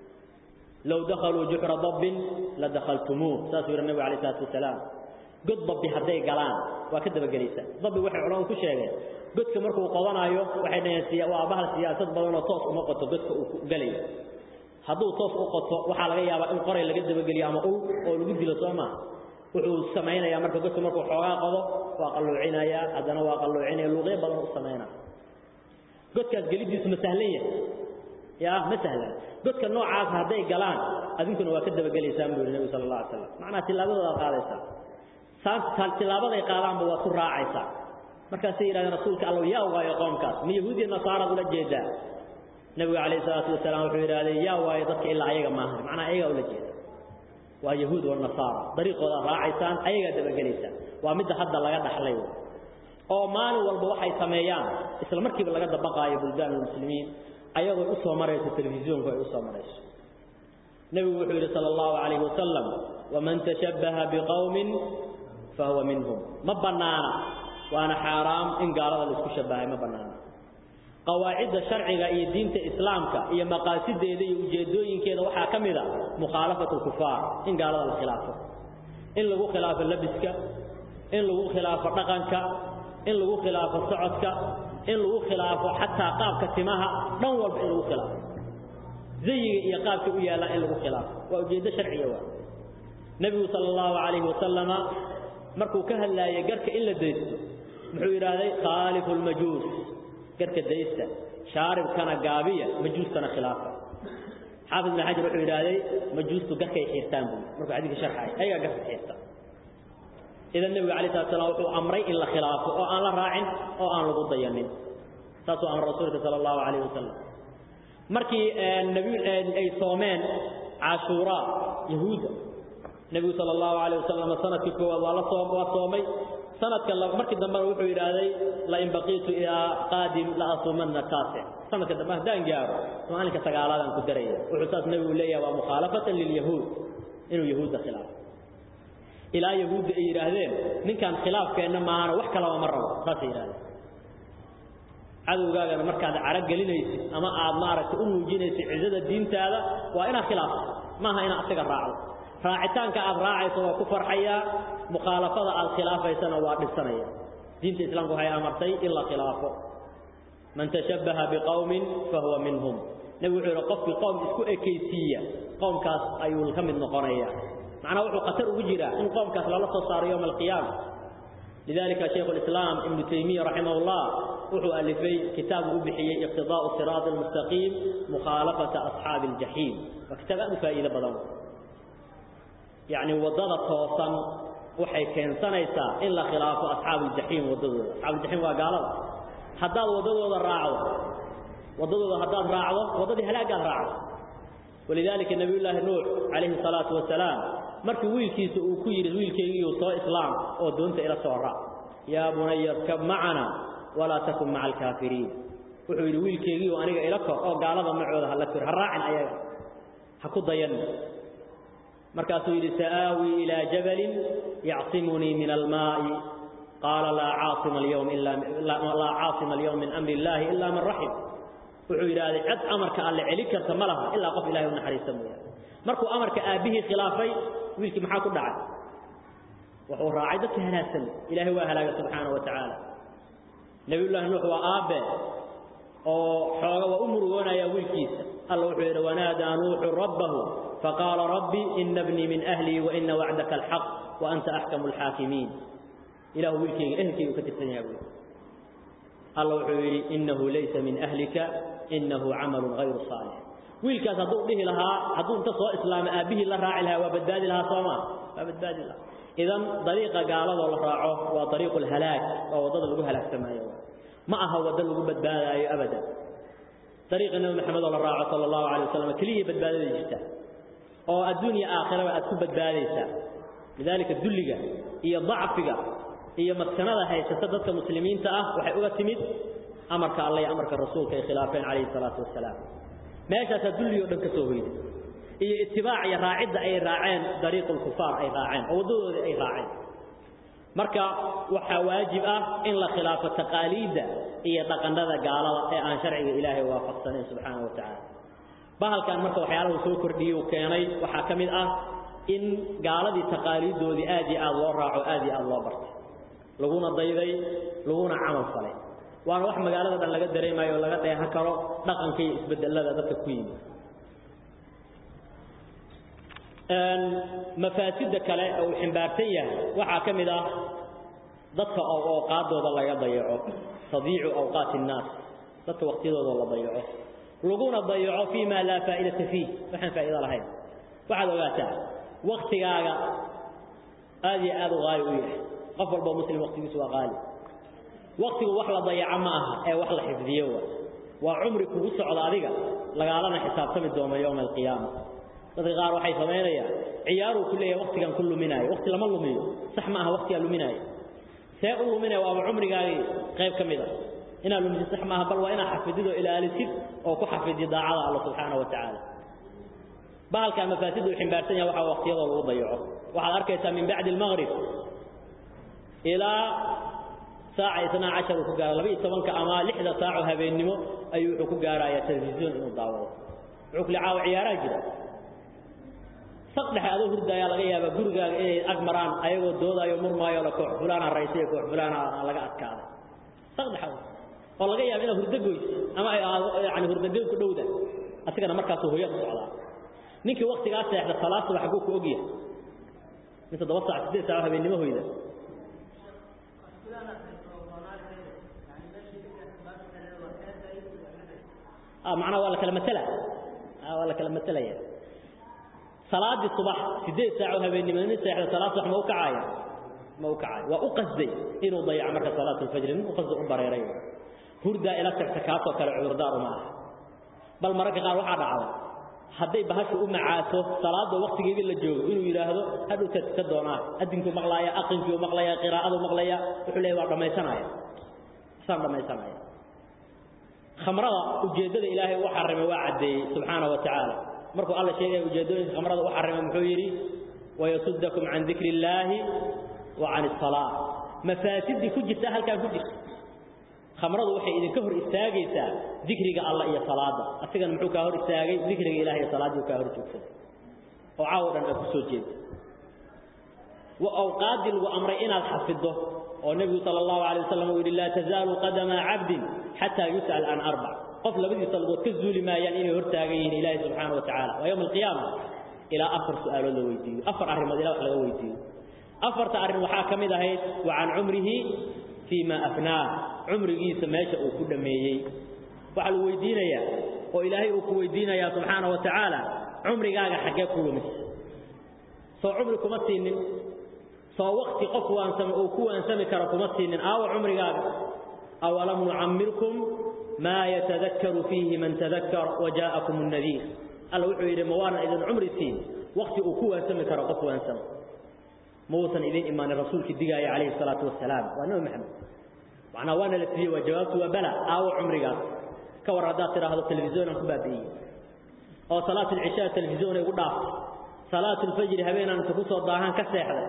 low dakhaluu juxra dabbin la dakhaltumuuh saasuu yihi nebigu alayh isalaatu wasalaam god dabbi hadday galaan waa ka dabagelaysaa dabbi waxay culamadu ku sheegeen godka markuu qodanaayo waxay dhaheen waa bahal siyaasad badanoo toos uma qoto godka uu galayo hadduu toos u qoto waxaa laga yaabaa in qoray laga dabageliyo ama ul oo lagu dilo soo maa wuxuu samaynayaa marka godka markuu xoogaa qodo waa qalluucinayaa haddana waa qalluucinaya luuqyo badan u samaynaa godkaas gelidiisu ma sahlan yahay yaa ma sahlan godka noocaas hadday galaan adinkuna waa ka dabagelaysaan buu yihi nebigu sala allah alay slam macnaa tillaabadoodaad qaadaysaa saan tilaabaday qaadaanba waad ku raacaysaa markaasay yidhahdeen rasuulka allow yaa waayo qoomkaas ma yahuudiya nasaaraad ula jeedaa nebigu calayhi salaatu wasalaam wuxuu yidhahdee yaa waayo dadka ilaa ayaga maahan macnaa ayagaa ula jeeda waa yahuud wanasaara dariiqoodaad raacaysaan ayagaa dabagelaysaan waa midda hadda laga dhaxlay oo maalin walba waxay sameeyaan isla markiiba laga dabaqaayo buldaan almuslimiin ayagoo u soo marayso telefisyoonku ay u soo marayso nebigu wuxuu yidhi sala allahu calayhi wasalam waman tashabbaha biqowmin fahuwa minhum ma bannaana waana xaaraam in gaalada laisku shabbahay ma bannaana qawaacidda sharciga iyo diinta islaamka iyo maqaasideeda iyo ujeedooyinkeeda waxaa ka mid a mukhaalafatu lkufaar in gaalada la khilaafo in lagu khilaafo labiska in lagu khilaafo dhaqanka in lagu khilaafo socodka in lagu khilaafo xataa qaabka timaha dhan walba in lagu khilaafo zayiga iyo qaabka u yaallaan in lagu khilaafo waa ujeeddo sharciga waa nebigu sala allahu calayhi wasalama markuu ka hadlaayay garka in la daysto muxuu yidhaahday khaalifu lmajuus garka daysta shaaribkana gaabiya majuustana khilaafa xaafid ibn xajar wuxuu yidhaahday majuustu garkay xiirtaan buu markuu xadiidka sharxay ayagaa garka xiirta idan nebigu alay slat slam wuxuu amray in la khilaafo oo aan la raacin oo aan lagu dayanin saasuu amray rasuulka sala allahu calayh wasalam markii ay soomeen cashuuraa yahuudda nebigu sala allahu calayh wasalam sanadkii koowaad waa la soo waa soomay sanadka markii dambena wuxuu yidhaahday lain baqiitu ilaa qaadim la asuumanna taasic sanadka dambe haddaan gaaro maalinka sagaalaadaan ku daraya wuxuu saas nebigu leeyahay waa mukhaalafatan lilyahuud inuu yahuudda khilaafo ilaa yahuudda ay yidhaahdeen ninkaan khilaafkeenna maahana wax kalaba ma rabo saasay yidhahdeen cadowgaagana markaad caro gelinaysid ama aad maaragtay u muujinaysid cizada diintaada waa inaad khilaafto maaha inaad isaga raacdo raacitaanka aad raacayso waa ku farxayaa mukhaalafada aad khilaafaysana waa dhibsanaya diinta islaamku waxay amartay in la khilaafo man tashabbaha biqowmin fahuwa minhum nebigu wuxuu yidhi qofkii qowm isku ekaysiiya qowmkaas ayuu ka mid noqonaya macnaha wuxuu khatar ugu jiraa in qowmkaas lala soo saaro yowma alqiyaama lidalika shaykhu lislaam ibnu taymiya raximah llah wuxuu alifay kitaabu u bixiyey iqtidaa'u siraati almustaqiim mukhaalafata asxaabi aljaxiim waa kitaab aad u faa'iido badan yacni waddada toosan waxay keensanaysaa in la khilaafo asxaabu aljaxiim waddadooda asxaabuuljaxiim waa gaalada haddaad waddadooda raacdo waddadooda haddaad raacdo waddadii halaagaad raacdo walidaalika nabiyullaahi nuux calayhi salaatu wasalaam markii wiilkiisa uu ku yidhi wiilkaygiiu soo islaam oo doonta ila soo raac yaa bunaya irkab macana walaa takun maca alkaafiriin wuxuu yidhi wiilkaygiiu aniga ila kor oo gaalada macooda hala kor ha raacin ayaga ha ku dayan markaasuu yidhi sa'aawii ilaa jabalin yacsimunii min almaa'i qaala laa caasima alyawm illa laa caasima alyawm min amri illaahi ilaa man raxim wuxuu yidhaahday cid amarka alle celi karta ma laha ilaa qof ilahay u naxariista mooyaane markuu amarka aabbihii khilaafay wiilkii maxaa ku dhacay wuxuu raacay dadka halaagsan ilaahay waa halaagay subxaanahu wa tacaala nebiyullaahi nuux waa aabbe oo xooga waa u murugoonaya wiilkiisa alla wuxuu yidhi wanaadaa nuuxu rabbahu faqaala rabbi ina bnii min ahlii waina wacdaka alxaq wa anta axkamu alxaakimiin ilahu wiilkayga ehelkaygu ka tirsan yaha buui alla wuxuu yidhi inahu laysa min ahlika inahu camalun hayru saalix wiilkaas hadduu dhihi lahaa hadduu inta soo islaama aabbihii la raaci lahaa waa badbaadi lahaa sooma waa badbaadi lahaa idan dariiqa gaaladoo la raaco waa dariiqu lhalaag waa waddada lagu halaagsamaayo ma aha waddo lagu badbaadaayo abadan dariiqa nebi maxamed oo la raaco sala allahu calay wasalam keliya badbaadada jirta oo adduunya aakhiraba aad ku badbaadaysaa lidaalika dulliga iyo dacfiga iyo maskanada haysata dadka muslimiinta ah waxay uga timid amarka alla iyo amarka rasuulka ay khilaafeen calayhi salaatu wasalaam meeshaasaa dulligii o dhan ka soo hoyday iyo itibaac iyo raacidda ay raaceen dariiqu lkufaar ay raaceen oo waddadoodii ay raaceen marka waxaa waajib ah in la khilaafo taqaaliidda iyo dhaqannada gaalada ee aan sharciga ilaahay waafaqsanayn subxaana wa tacaala bahalkan marka waxyaalahu soo kordhiyey uu keenay waxaa ka mid ah in gaaladii taqaaliiddoodii aad iyo aad loo raaco aad iyo aad loo bartay laguna dayday laguna camal falay waana wax magaalada dhan laga dareemayo o laga dheehan karo dhaqanka iyo isbedelada dadka ku yimid mafaasidda kale oo uu ximbaarsan yahay waxaa ka mid ah dadka oo awqaaddooda laga dayaco tadiicu awqaati innaas dadka waqtiyadooda la dayaco laguna dayaco fii ma laa faa'idata fiih waxaan faa'ido lahayn waxaad ogaataa waktigaaga aad iyo aad u qaali u yahay qof walboo muslim waqtigiisu waa qaali waktigu wax la dayaco ma aha ee wax la xifdiyo wa waa cumri kugu socda adiga lagaalana xisaabtami doono yowma alqiyaama dadka qaar waxay samaynayaan ciyaaruu ku leeyahay waktigan ku luminaayo wakti lama lumiyo sax ma aha waktigaa luminaayo see u luminaya waaba cumrigaagii qayb ka mid a inaad lumisid sax maaha bal waa inaad xafidid oo ilaalisid oo ku xafidid daacada alla subxaana wa tacaala bahalkan mafaasidda uu ximbaarsan yahay waxaa waqtiyadoo lagu dayaco waxaad arkaysaa min bacdi almaqrib ilaa saaca isnaa cashar uu ku gaara laba iyo tobanka ama lixda saaco habeennimo ayuu wuxuu ku gaarayaa telefisyon inuu daawado wuxuu kule caawa ciyaaraha jira saq dhexe adoo hurdaayaa laga yaabaa gurigaaga inay ag maraan ayagoo doodaayo murmaayo la koox fulaana raysay koox fulaana laga adkaaday saq dhexe oo laga yaaba inaad hurdo goyso ama ay aado yani hurdagoyn ku dhowda asigana markaasuu hoya ku socdaa ninkii waktigaa seexda salaad subax xagguu ku ogyahay min toddoba saac siddeed saaco habeennimo hoyda macnaha waa la kala matela waa la kala matelaya salaadii subax siddeed saaco habeennimo nin seexda salaad subax ma u kacaaya ma u kacayo waa u qasday inuu dayaco marka salaat alfajri nin u qasday u bareeray hurdaa ila tagta kaasoo kale cudurdaar uma aha bal mararka qaar waxaa dhacda hadday bahashu u macaaso salaada waqtigeedii la joogo inuu yiraahdo hadhow ka doonaa adinku maqlaaya aqinkiiu maqlaya qiraa'adu maqlaya wuxuu leeyahay waa dhammaysanaya saan dhammaysanaya khamrada ujeeddada ilaahay u xarimay waa caddeeyey subxaana wa tacaala markuu alla sheegaya ujeeddooyinka khamrada u xarimay muxuu yidhi wayasuddakum can dikri illaahi wa can asalaa mafaasidii ku jirta halkaan ku jirta khamradu waxay idinka hor istaagaysaa dikriga alla iyo salaada asigana muxuu kaa hor istaagay dikriga ilaah iyo salaadii kaa hor joogsaday oo caawo dhan aad ku soo jeeda wa awqaadii lagu amray inaad xafido oo nebigu sala allahu alay wasalam uu yidhi laa tazaalu qadama cabdin xataa yus'al can arbac qof labadiisa lagood ka zuuli maayaan inay hortaagan yihiin ilaahi subxaana wa tacala waa yowma alqiyaama ilaa afar su'aalood la weydiiyo afar arrimood ilaa wax laga weydiiyo afarta arrin waxaa ka mid ahayd wa can cumrihi fii ma afnaah cumrigiisa meesha uu ku dhammeeyey waxaa lagu weydiinayaa oo ilaahay uu ku weydiinayaa subxaana wa tacaala cumrigaaga xaggee ku lumis soo cumri kuma siinin soo wakti qof waansama uu ku waansami karo kuma siinin aawa cumrigaaga awalam nucammirkum maa yatadakkaru fiihi man tadakkar wajaa'akum annadiir alla wuxuu yidhi ma waanan idin cumri siin wakti uu ku waansami karo qof waansama ma uusan idin imaanin rasuulkii digaaya calayhi salaatu wasalaam waa nabi maxamed macnaa waana la siiyey waa jawaabtu waa bala aawo cumrigaas ka war haddaad tidhaahdo telefisyoonaan ku baabi'iyey oo salaatu alcishaa telefisyoon ay ugu dhaaftay salaatu alfajri habeenaan inta ku soo daahaan ka seexday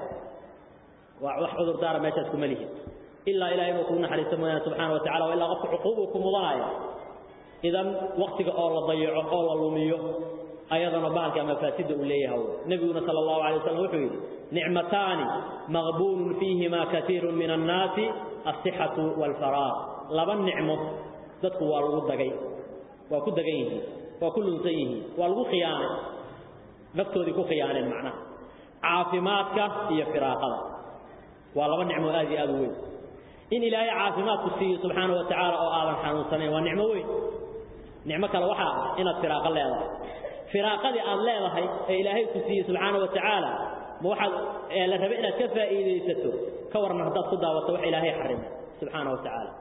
waa wax cudurdaara meeshaas kuma lihin ilaa ilahay inuu kugu naxariisto mooyaane subxaana wa tacala waa ilaa qofka cuquubuu ku mudanaya idan waktiga oo la dayaco oo la lumiyo ayadana bahalka mafaasida uu leeyahay nabiguna sala allahu alay wasallam wuxuu yidhi nicmataani maqbuulun fiihima katiirun min annaasi alsixatu waalfaraaq laba nicmo dadku waa lagu dagay waa ku dagan yihiin waa ku lunsan yihiin waa lagu khiyaanay naftoodii ku khiyaaneen macnaha caafimaadka iyo firaaqada waa laba nicmo aad iyo aad u weyn in ilaahay caafimaadku siiyo subxaana wa tacaala oo aadan xanuunsanayn waa nicmo weyn nicmo kale waxaa ah inaad firaaqo leedahay firaaqadii aad leedahay ee ilaahay ku siiyey subxaana wa tacaala ma waxaad la rabe inaad ka faa'iidaysato ka warran haddaad ku daawato wax ilaahay xarimay subxaana wa tacaala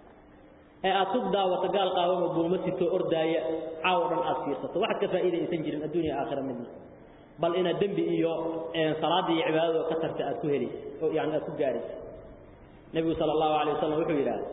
ee aad ku daawato gaal qaawan oo buulma sitoo ordaaya caawo dhan aad fiirsato waxaad ka faa'iidaysan jirin adduunya aakhira midna bal inaad dembi iyo salaadii iyo cibaadadoo ka tarta aad ku helaysa oo yani aad ku gaaraysa nebigu sala allahu alay wasalam wuxuu yidhaha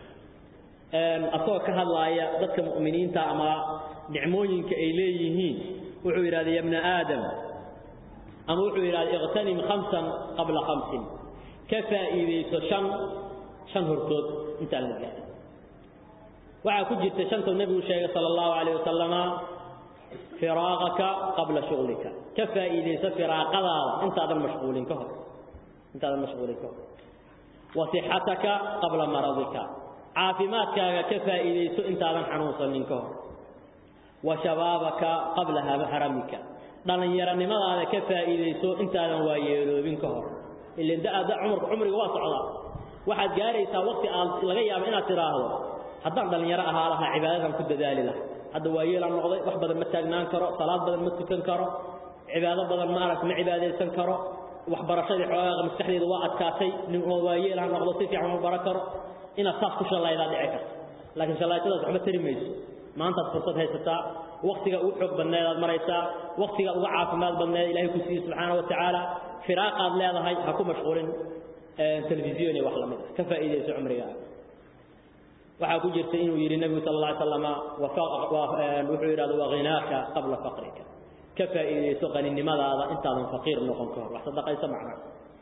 asagoo ka hadlaaya dadka mu'miniinta ama nicmooyinka ay leeyihiin wuxuu yidhahda ya bna aadam ama wuxuu yidhahda iqtanim khamsan qabla khamsin ka faa'iidayso shan shan hortood intaan la gaarin waxaa ku jirta shantuu nebigu sheegay sala allahu calayh wasalama firaaqaka qabla shuglika ka faa'iidayso firaaqadaada intaadan mashquulin ka hor intaadan mashquulin ka hor wa sixataka qabla maradika caafimaadkaaga ka faa'iidayso intaadan xanuunsanin ka hor wa shabaabaka qabla haramika dhallinyaronimadaada ka faa'iidayso intaadan waayeeloobin ka hor ilan da'ada cumurka cumriga waa socdaa waxaad gaaraysaa waqti aad laga yaabo inaad tidhaahdo haddaan dhallinyaro ahaa lahaa cibaadadan ku dadaali laha hadda waayeelaan noqday wax badan ma taagnaan karo salaad badan ma tukan karo cibaado badan ma arag ma cibaadaysan karo waxbarashadii xoogaaga maskaxdeeda waa adkaatay nin oo waayeelaan noqdo si fiican ma baran karo inaad saas ku shallaydaa dhici karta laakiin shallaaytadaas waxba tari mayso maantaad fursad haysataa waktiga ugu xoog badneedaad maraysaa waktiga uga caafimaad badneed ilahay ku siiye subxaana wa tacaala firaaqaad leedahay ha ku mashquulin telefisyon iyo wax lamid ah ka faa'iidayso cumrigaaga waxaa ku jirta inuu yidhi nebigu sal alla ly slama wuxuu yidhahda waghinaaka qabla faqrika ka faa'iidayso qaninimadaada intaadan faqiir noqon ka hor wax sadaqayso macna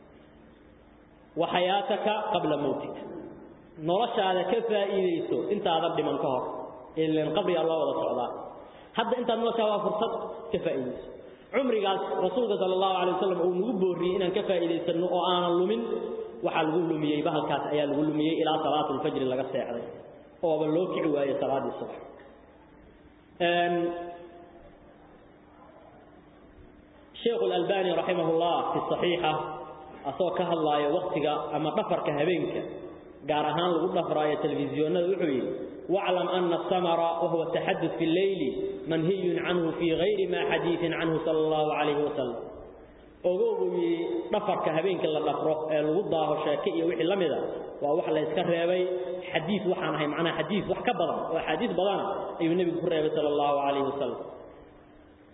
wa xayaataka qabla mawtika noloshaada ka faa'iidayso intaadan dhiman ka hor ilan qabrigaa loo wada socdaa hadda intaad noloshaa waa fursad ka faa'iidayso cumrigaas rasuulka sala allahu alay wasalam uu nagu boorriyey inaan ka faa'iidaysanno oo aanan lumin waxaa lagu lumiyey bahalkaas ayaa lagu lumiyey ilaa salaatu lfajri laga seexday ooba loo kici waayey salaaddii subax sheekhu alalbani raximah llah fi saxiixa asagoo ka hadlaayo waktiga ama dhafarka habeenka gaar ahaan lagu dhafraayo telefisyoonada wuxuu yidhi waclam ana asamara wahuwa taxadud fi lleyli manhiyun canhu fii gayri ma xadiiin canhu sala allahu calayhi wasalam ogow buu yidhi dhafarka habeenkii la dhafro ee lagu daaho sheeke iyo wixii la mida waa wax layska reebay xadiis waxaan ahay macnaha xadiis wax ka badan oo axaadiis badana ayuu nebigu ku reebay sala allahu calayhi wasalam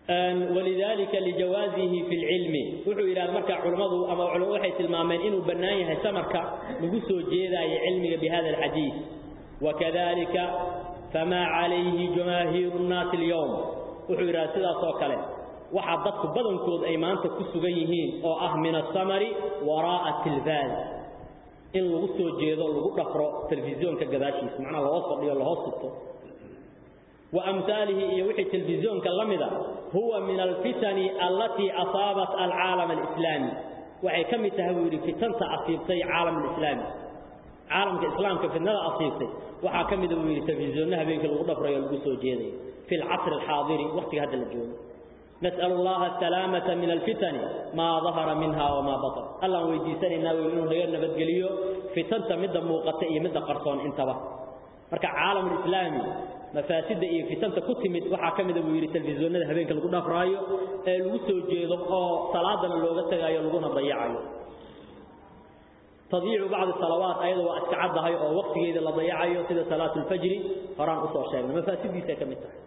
ولذلك لجوازه في العلم وحو إلى مركع علماء أما علماء وحي تلمامين إنه بنايه سمرك نقصوا جيدا علمك بهذا الحديث وكذلك فما عليه جماهير الناس اليوم وحو إلى سيدا صوكالي وحضرت بدن كود أيمانك كسوغيهين أو أه من السمر وراء التلفاز إن لغسوا جيدا لغو نقرأ تلفزيون كقداشيس معنى الله وصف لي الله وصفته وأمثاله يوحي تلفزيون كاللمدة هو من الفتن التي أصابت العالم الإسلامي وحي كم تهوير فتن أصيبتي عالم الإسلامي عالم الإسلام كفتنة أصيبتي وحا كم تهوير تلفزيونها بينك الغضب رأي القسو جيدي في العصر الحاضر وقت هذا الجون نسأل الله السلامة من الفتن ما ظهر منها وما بطن الله ويديسان الناوي إنه غيرنا بدقليو فتن تمد موقتئي مد قرصون انتبه مركا عالم الإسلامي مفاسد iyo fitanta ku timid waxa kamid ah wiiri televisionada habeenka lagu dhafraayo ee lagu soo jeedo oo salaadana looga tagayo laguna dayacayo tadiicu bacd salawaat ayada waa iska cadahay oo waqtigeeda la dayacayo sida salaatul fajr horaan u soo sheegnay mafaasidiisa kamid tahay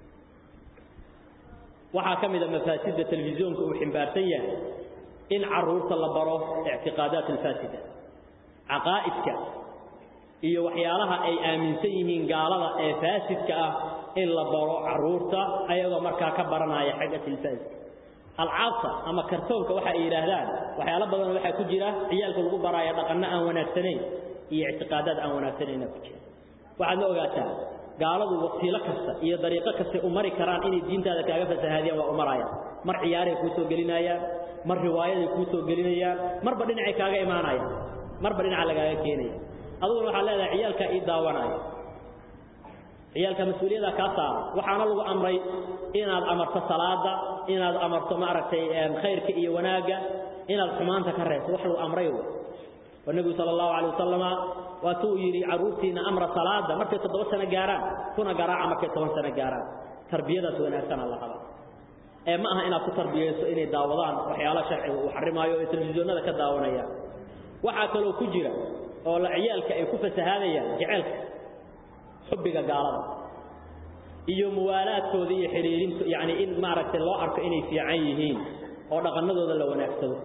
waxa kamid ah mafasida televisionka uu ximbaarsan yahay in caruurta la baro i'tiqaadaat al-fasida aqaaidka iyo waxyaalaha ay aaminsan yihiin gaalada ee faasidka ah in la baro caruurta ayagoo markaa ka baranaya xagga tilfaaska alcaabta ama kartoonka waxa ay yidhaahdaan waxyaalo badan waxaa ku jira ciyaalka lagu baraayo dhaqanno aan wanaagsanayn iyo ictiqaadaad aan wanaagsanayna ku jira waxaad ma ogaataa gaaladu wasiilo kasta iyo dariiqo kasta u mari karaan inay diintaada kaaga fasahaadiyaan waa u marayaan mar ciyaaray kuu soo gelinayaan mar riwaayaday kuu soo gelinayaan marba dhinacay kaaga imaanayaan marba dhinaca lagaaga keenaya aduguna waxaa leedahay ciyaalka ii daawanaya ciyaalka mas-uuliyadda kaa saara waxaana lagu amray inaad amarto salaada inaad amarto maaragtay khayrka iyo wanaagga inaad xumaanta ka reebto wax lagu amray wa nebigu sala allahu calay wasalama waatuu yidhi carruurtiina amra salaada markay toddoba sano gaaraan kuna garaaca markay toban sano gaaraan tarbiyadaas wanaagsana la qaba ee ma aha inaad ku tarbiyayso inay daawadaan waxyaala sharciga uu xarimaayo ee telefisyoonada ka daawanayaan waxaa kaloo ku jira oo la ciyaalka ay ku fasahaadayaan jaceelka xubbiga gaalada iyo muwaalaadkooda iyo xiriirinta yacni in maaragtay loo arko inay fiican yihiin oo dhaqannadooda la wanaagsado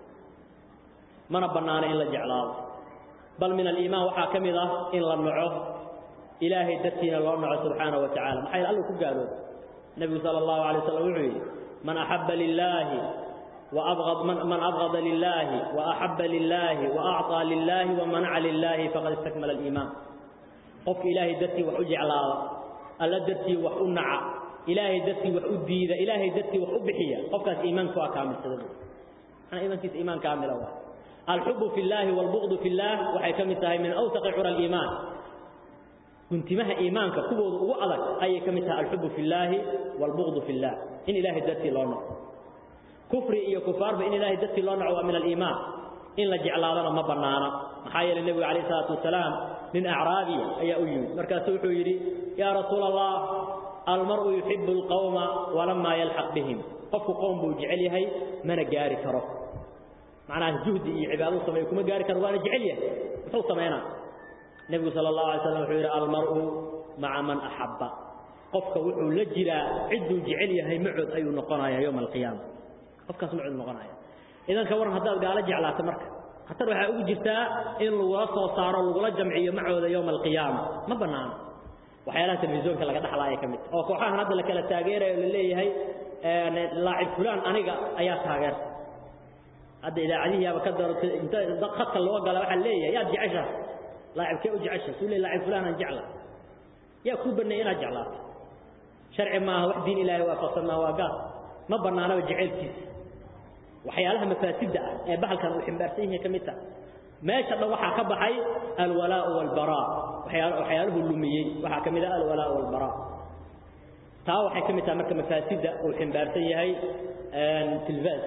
mana bannaano in la jeclaado bal min aliimaan waxaa ka mid ah in la naco ilaahay dartiina loo naco subxaanahu wa tacala maxaa yeel allu ku gaalooba nebigu sala allahu alay wasalam wuxuu yidhi man axabba lilaahi وأبغض من, من أبغض لله وأحب لله وأعطى لله ومنع لله فقد استكمل الإيمان قف إلهي درتي وحجع ألا درتي وحنع إلهي درتي وحديد إلهي درتي وحبحية قف كاس إيمانك كامل سدد أنا إيمان كيس إيمان كامل أول الحب في الله والبغض في الله وحي كمتها من أوثق عرى الإيمان كنت مها إيمانك كبض وألك أي كمتها الحب في الله والبغض في الله إن إلهي درتي لونه كفر iyo kufaarba in ilaahay dadkii loo naco min al-iimaan in la jeclaadana ma banaana maxaa yeelay nabiga kaleey salaatu wasalaam min a'raabi ayaa u yimid markaas wuxuu yiri ya rasuul allah almar'u yuhibbu alqawma wa lamma yalhaq bihim qofku qowm buu jecel yahay mana gaari karo macnaha juhdi iyo cibaado sameeyo kuma gaari karo waana jecel yahay wuxuu sameeyana nabiga sallallahu alayhi wasallam wuxuu yiri almar'u ma'a man ahabba qofka wuxuu la jiraa ciduu jecel yahay macud ayuu noqonayaa yawm alqiyaamah qofkaas ma cid noqonaya idan ka waran hadaad gaala jeclaato marka hatar waxa ugu jirtaa in lagu soo saaro lagu la jamciyo macooda yawm alqiyaama ma banaana waxyaalaha televisionka laga dhaxlaayo kamid oo kooxahan hadda la kala taageerayo la leeyahay ee laacib fulaan aniga ayaa taageerta hadda idaacadihi aba ka daro inta khadka loo gala waxa leeyahay yaad jecesha laacibkee u jecesha suu leeyahay laacib fulaan aan jecla yaa ku banay inaad jeclaato sharci maaha wax diin ilaahay waafaqsan maaha waa gaal ma banaanaba jaceylkiisa waxyaalaha mafaasida ah ee bahalkan uu ximbaarsan yahay kamid tahay meesha dhan waxaa ka baxay alwalaa walbaraa waxyaal waxyaaluhu lumiyey waxaa kamid ah alwalaa walbaraa taa waxay kamid tahay marka mafaasida uu ximbaarsan yahay tilfaas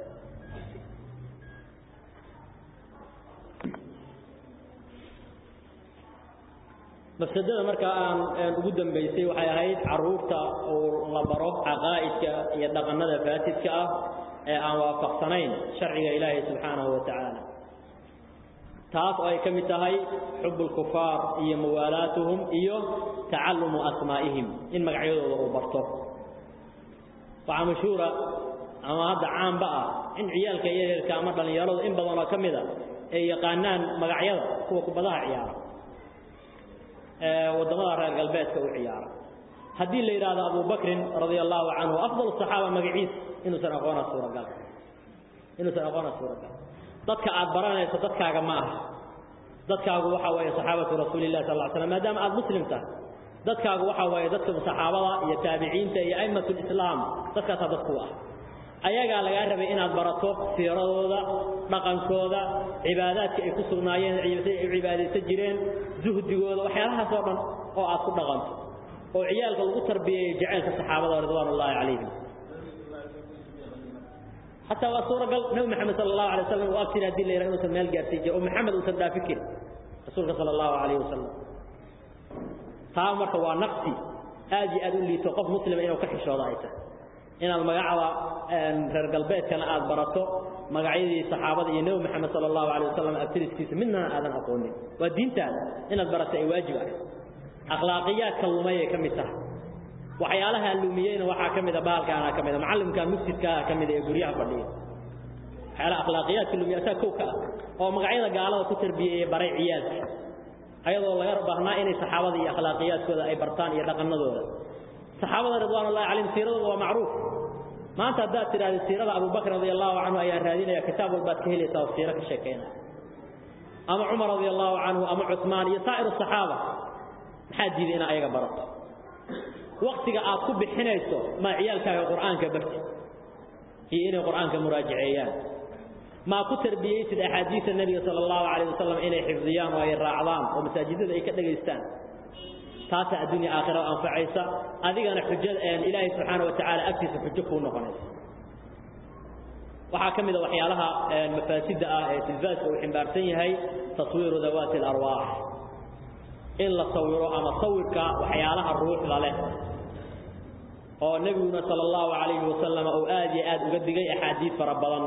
mafsadada marka aan ugu dambaysay waxay ahayd caruurta oo la baro caqaa'idka iyo dhaqanada faasidka ah ee aan waafaqsanayn sharciga ilaahay subxaanahu wa tacaala taas oo ay ka mid tahay xub lkufaar iyo muwaalaatuhum iyo tacalumu asmaa'ihim in magacyadooda uu barto waxaa mashhuura ama hadda caamba ah in ciyaalka yaryarka ama dhallinyaradu in badanoo ka mida ay yaqaanaan magacyada kuwa kubadaha ciyaara ee waddamada reer galbeedka u ciyaara haddii la yidhaahdo abubakrin radia allahu canhu afdal saxaaba magaciis inuusan aqoona suuragal inuusan aqoona suuragal dadka aad baranayso dadkaaga ma aha dadkaagu waxa weeye saxaabatu rasuulillahi sal ll slam maadaama aada muslim tahay dadkaagu waxa weeye dadka saxaabada iyo taabiciinta iyo a'immatu lislaam dadkaasaa dadku ah ayagaa lagaa rabay inaad barato siiradooda dhaqankooda cibaadaadka ay ku sugnaayeen ay cibaadaysan jireen zuhdigooda waxyaalahaas oo dhan oo aad ku dhaqanto oo ciyaalka lagu tarbiyeeyo jaceylka saxaabada ridwaan ullaahi calayhim xataa waa suuragal nabi maxamed sala allahu alay wasalam uu agtiri hadii la yidhaha inuusan meel gaarsiin jiro oo maxamed uusan dhaafi karin rasuulka sala allahu calayhi wasalam taa marka waa naqsi aad iyo aad u liito qof muslima inuu ka xishoodo ay tahay inaad magacda reer galbeedkana aad barato magacyadii saxaabada iyo nebi maxamed sala allahu alay wasalam abtiriskiisa midnana aadan aqoonin waa diintaada inaad barato ay waajib ah akhlaaqiyaadka lumayay ka mid tahay waxyaalaha lumiyeyna waxaa ka mida baalkaana ka mida macallimka mufsidkaa ka mida ee guryaha fadhiya waxyaalaha akhlaaqiyaadka lumiya asaa kow ka ah oo magacyada gaalada ku tarbiyeeyey baray ciyaalka ayadoo laga baahnaa inay saxaabada iyo akhlaaqiyaadkooda ay bartaan iyo dhaqanadooda saxaabada ridwaanullahi calayhim siiradooda waa macruuf maanta haddaad tidhahda siirada abubakr radia allahu canhu ayaan raadinaya kitaab walbaad ka helaysaa oo siiro ka sheekaynaya ama cumar radia allahu canhu ama cusmaan iyo saa'ir asaxaaba maxaa diiday inaa ayaga barato waktiga aad ku bixinayso maa ciyaalkaaga qur'aanka barti iyo inay qur'aanka muraajaceeyaan maa ku tarbiyeysid axaadiisa nebiga sala allahu calayh wasalam inay xifdiyaan oo ay raacdaan oo masaajidada ay ka dhegaystaan taasaa adduunya aakhira anfacaysa adigana xujada ilaahay subxaana wa tacaala agtiisa xujo kuu noqonaysa waxaa ka mid a waxyaalaha mafaasidda ah ee tilfaaska uu ximbaarsan yahay taswiiru dawaati alarwaax in la sawiro ama sawirka waxyaalaha ruuxda leh oo nebiguna sala allahu calayhi wasalam uu aad iyo aad uga digay axaadiid fara badan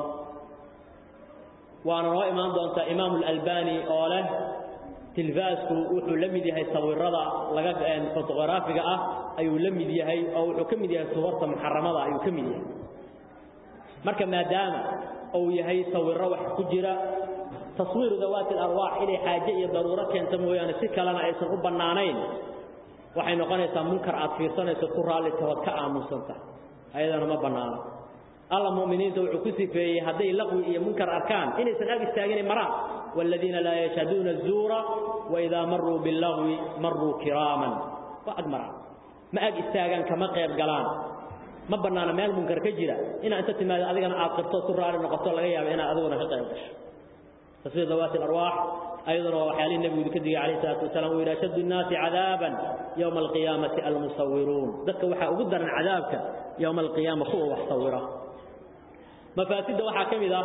waana noo imaan doontaa imaamu alalbani oo leh tilfaasku wuxuu la mid yahay sawirada laga fotoqraafiga ah ayuu la mid yahay oo wuxuu ka mid yahay suwarta muxaramada ayuu ka mid yahay marka maadaama uu yahay sawiro wax ku jira taswiiru dawaati alarwaax inay xaaje iyo daruuro keento mooyaane si kalena aysan u bannaanayn waxay noqonaysaa munkar aad fiirsanayso ku raalli tahood ka aamusanta ayadana ma bannaano alla mu'miniinta wuxuu ku sifeeyey hadday laqwi iyo munkar arkaan inaysan ag istaagin maraan waaladiina laa yashhaduuna azuura waidaa maruu billagwi maruu kiraaman waa ag maraan ma ag istaagaan kama qayb galaan ma bannaana meel munkar ka jira inaa inta timaado adigana aad qirto ku raalli noqoto laga yaaba inaad adiguna ka qayb gasho taswiir dawaati alarwaax ayaduna waa waxyaalihii nebigu ka digay calayhi salaatu wasalaam uu yidhi ashaddu nnaasi cadaaban yowma alqiyaamati almusawiruun dadka waxaa ugu daran cadaabka yowma alqiyaama kuwa wax sawira mafaasidda waxaa ka mid ah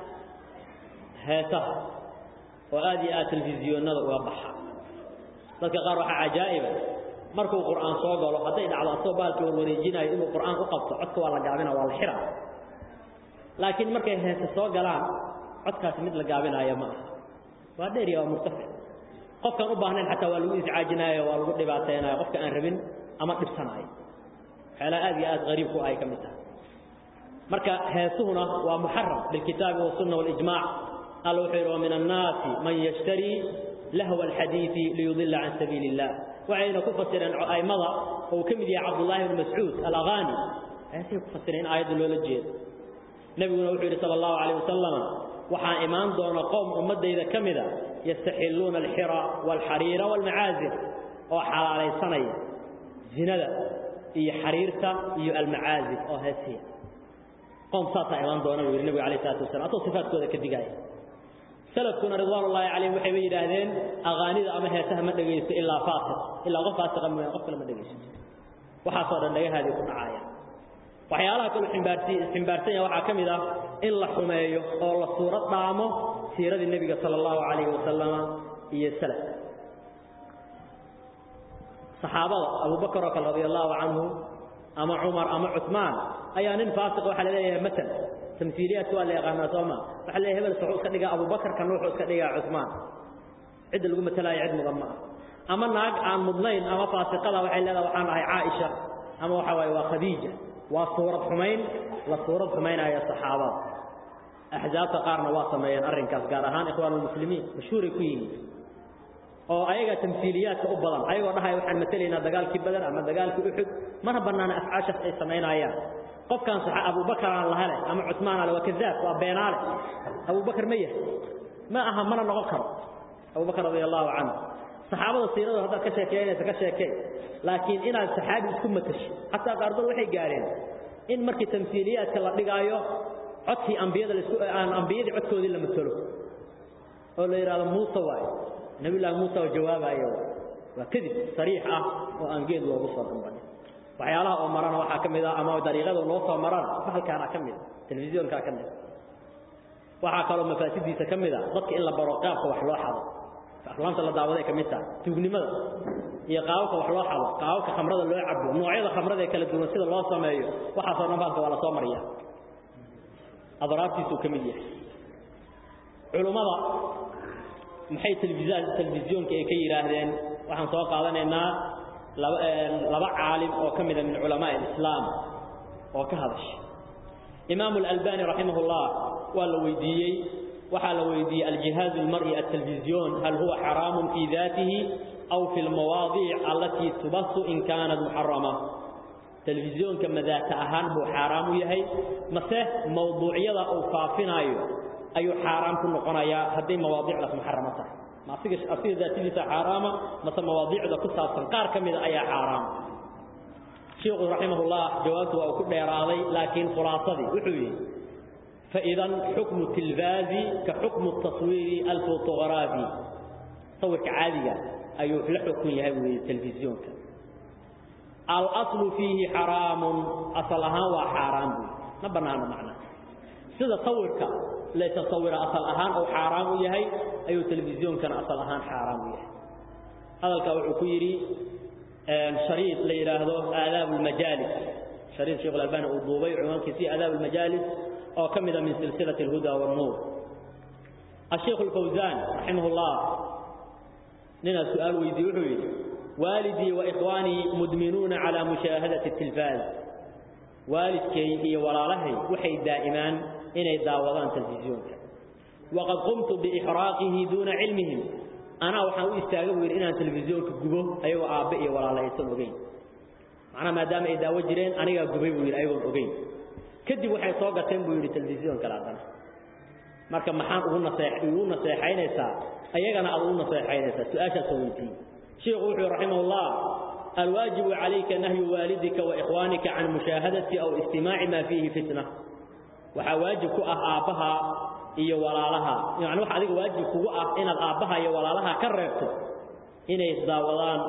heesaha oo aad iyo aad telefisyoonnada uga baxa dadka qaar waxaa cajaa'iba markuu qur'aan soo galo hadday dhacdo asagoo baalkii warwareejinayo inuu qur'aan u qabto codka waa la gaabina waa la xira laakiin markay heese soo galaan codkaasi mid la gaabinaayo ma aha waa dheeriya waa murtafic qofkaan u baahnayn xataa waa lagu iscaajinaayo waa lagu dhibaataynayo qofka aan rabin ama dhibsanaayo waxyaalaha aad iyo aad qariib ku ahay ka mid tahay marka heesuhuna waa muxaram bilkitaabi wasunna walijmaac alla wuxuu yidhi wa min annaasi man yashtarii lahwa alxadiidi liyudila can sabiili illah waxayna ku fasireen a'immada oo uu ka mid yahay cabdullaahi bni mascuud alaghaani heesay ku fasireen in aayadda loola jeedo nebiguna wuxuu yidhi sala allahu calayh wasalam waxaa imaan doona qowm ummaddayda ka mida yastaxilluuna alxira waalxariira waalmacaazir oo xalaalaysanaya zinada iyo xariirta iyo almacaazir oo heesiya qowm saasaa imaan doona buu yidhi nebigu alayh salatu wasalam asoo sifaadkooda ka digaya salafkuna ridwaanullaahi calayhim waxayba yidhaahdeen aqaanida ama heesaha ma dhegaysto ilaa faasiq ilaa qof faasiqa mooyaan qof kale ma dhegaysto waxaasoo dhan dhagahaadii ku dhacaya waxyaalaha kaluu ximbaarsi ximbaarsan yahay waxaa ka mid ah in la xumeeyo oo la suurad dhaamo siiradii nebiga sala allahu calayhi wasalama iyo salaf saxaabada abubakar oo kale radia allahu canhu ama cumar ama cusmaan ayaa nin faasiq waxaa la leeyahay matal tamsiiliyaadka waa la yaqaanaa sooma waxaa la leeyahay hebel wuxuu iska dhigaa abubakar kan wuxuu iska dhigaa cusmaan cidda lagu matalaayo cid mudan ma ah ama naag aan mudnayn ama faasiqada waxay leedahay waxaan ahay caaisha ama waxa waaye waa khadiija waa suurad xumayn la suurad xumaynaya saxaabada axzaabta qaarna waa sameeyeen arrinkaas gaar ahaan ikhwaanulmuslimiin mashhuuray ku yihiin oo ayaga tamsiiliyaadka u badan ayagoo dhahaya waxaan matelaynaa dagaalkii badar ama dagaalkii uxud mana bannaana afcaashaas ay samaynayaan qofkan saxa abubakaran lahale ama cusmaan ale waa kadaab waa beenaale abubakar ma yahay ma aha mana noqon karo abubakar radia allahu canhu saxaabada siiradooda haddaad ka sheekeynaysa ka sheekey laakiin inaad saxaabi isku matashi xataa qaarkood waxay gaareen in markii tamsiiliyaadka la dhigaayo codkii ambiyada laisku aan ambiyadii codkoodii la matalo oo la yidhahdo muuse waaye nabiyullaahi muuse oo jawaabayo waa kadib sariix ah oo aan geed loogu soo dambanin waxyaalaha oo marana waxaa ka mid ah ama dariiqada loo soo marana bahalkaana ka mid telefisyoonkaa ka mid waxaa kaloo mafaasidiisa ka mid a dadka in la baro qaabka wax loo xado aflaamta la daawaday ka mid taha tuugnimada iyo qaababka wax loo xado qaababka khamrada loo cabo noocyada khamrada ee kala duwan sida loo sameeyo waxaasoo dhan bahalka waa la soo mariya adraabtiisuu ka mid yahay culummada maxay telefisyoonka ay ka yidhaahdeen waxaan soo qaadanaynaa laba laba caalim oo ka mida min culamaa alislaam oo ka hadashay imaamu alalbani raximah ullah waa la weydiiyey waxaa la weydiiyey aljihaaz almar'i altelefisyon hal huwa xaraamun fii daatihi aw fi lmawaadiic allatii tubasu in kaanat muxarama telefisyoonka madaata ahaan buu xaaraam u yahay mase mawduucyada uu faafinaayo ayuu xaaraam ku noqonayaa hadday mawaadiicdaas muxaramo tahay ma asiga asiga daatadiisa xaaraama mase mawaadiicda ku saabsan qaar ka mida ayaa xaaraam sheikhu raximahullah jawaabtu waa uu ku dheeraaday laakiin khulaasadii wuxuu yidhi faidan xukmu tilfaazi ka xukmu taswiiri alfotogaraafi sawirka caadiga ayuu la xukun yahay buu yidhi telefisyoonka alaslu fiihi xaraamun asal ahaan waa xaaraam buu ma bannaano macnaa sida sawirka laysasawira asal ahaan uu xaaraam u yahay ayuu telefisiyoonkana asal ahaan xaaraam u yahay hadalkaa wuxuu ku yidhi shariid la yidhaahdo aadaab almajaalis shariid sheekh alalbani uu duubay cinwaankiisii aadaab almajaalis oo ka mida min silsilati alhuda wannuur asheikhu alfawsaan raximah ullah ninaa su-aal weydiiye wuxuu yidhi waalidii wa ikhwaanii mudminuuna calaa mushaahadati اtilfaaz waalidkay iyo walaalahay waxay daa'imaan inay daawadaan telefisyoonka waqad qumtu biixraaqihi duuna cilmihim anaa waxaan u istaaga buu yidhi inaan telefisyoonka gubo ayagoo aabbe iyo walaala aysan ogeyn macnaha maadaama ay daawo jireen anigaa gubay buu yidhi ayagoon ogeyn kadib waxay soo gateen buu yidhi telefisyoon kale haddana marka maxaan ugu naseex ugu naseexaynaysaa ayagana aad ugu naseexaynaysaa su-aashaasoo weydiiyey sheikhu wuxuu raximah ullah alwaajibu calayka nahyu waalidika wa ikhwaanika can mushaahadati aw istimaaci maa fiihi fitna waxaa waajib ku ah aabbaha iyo walaalaha yani waxa adiga waajib kugu ah inaad aabbaha iyo walaalaha ka reebto inay daawadaan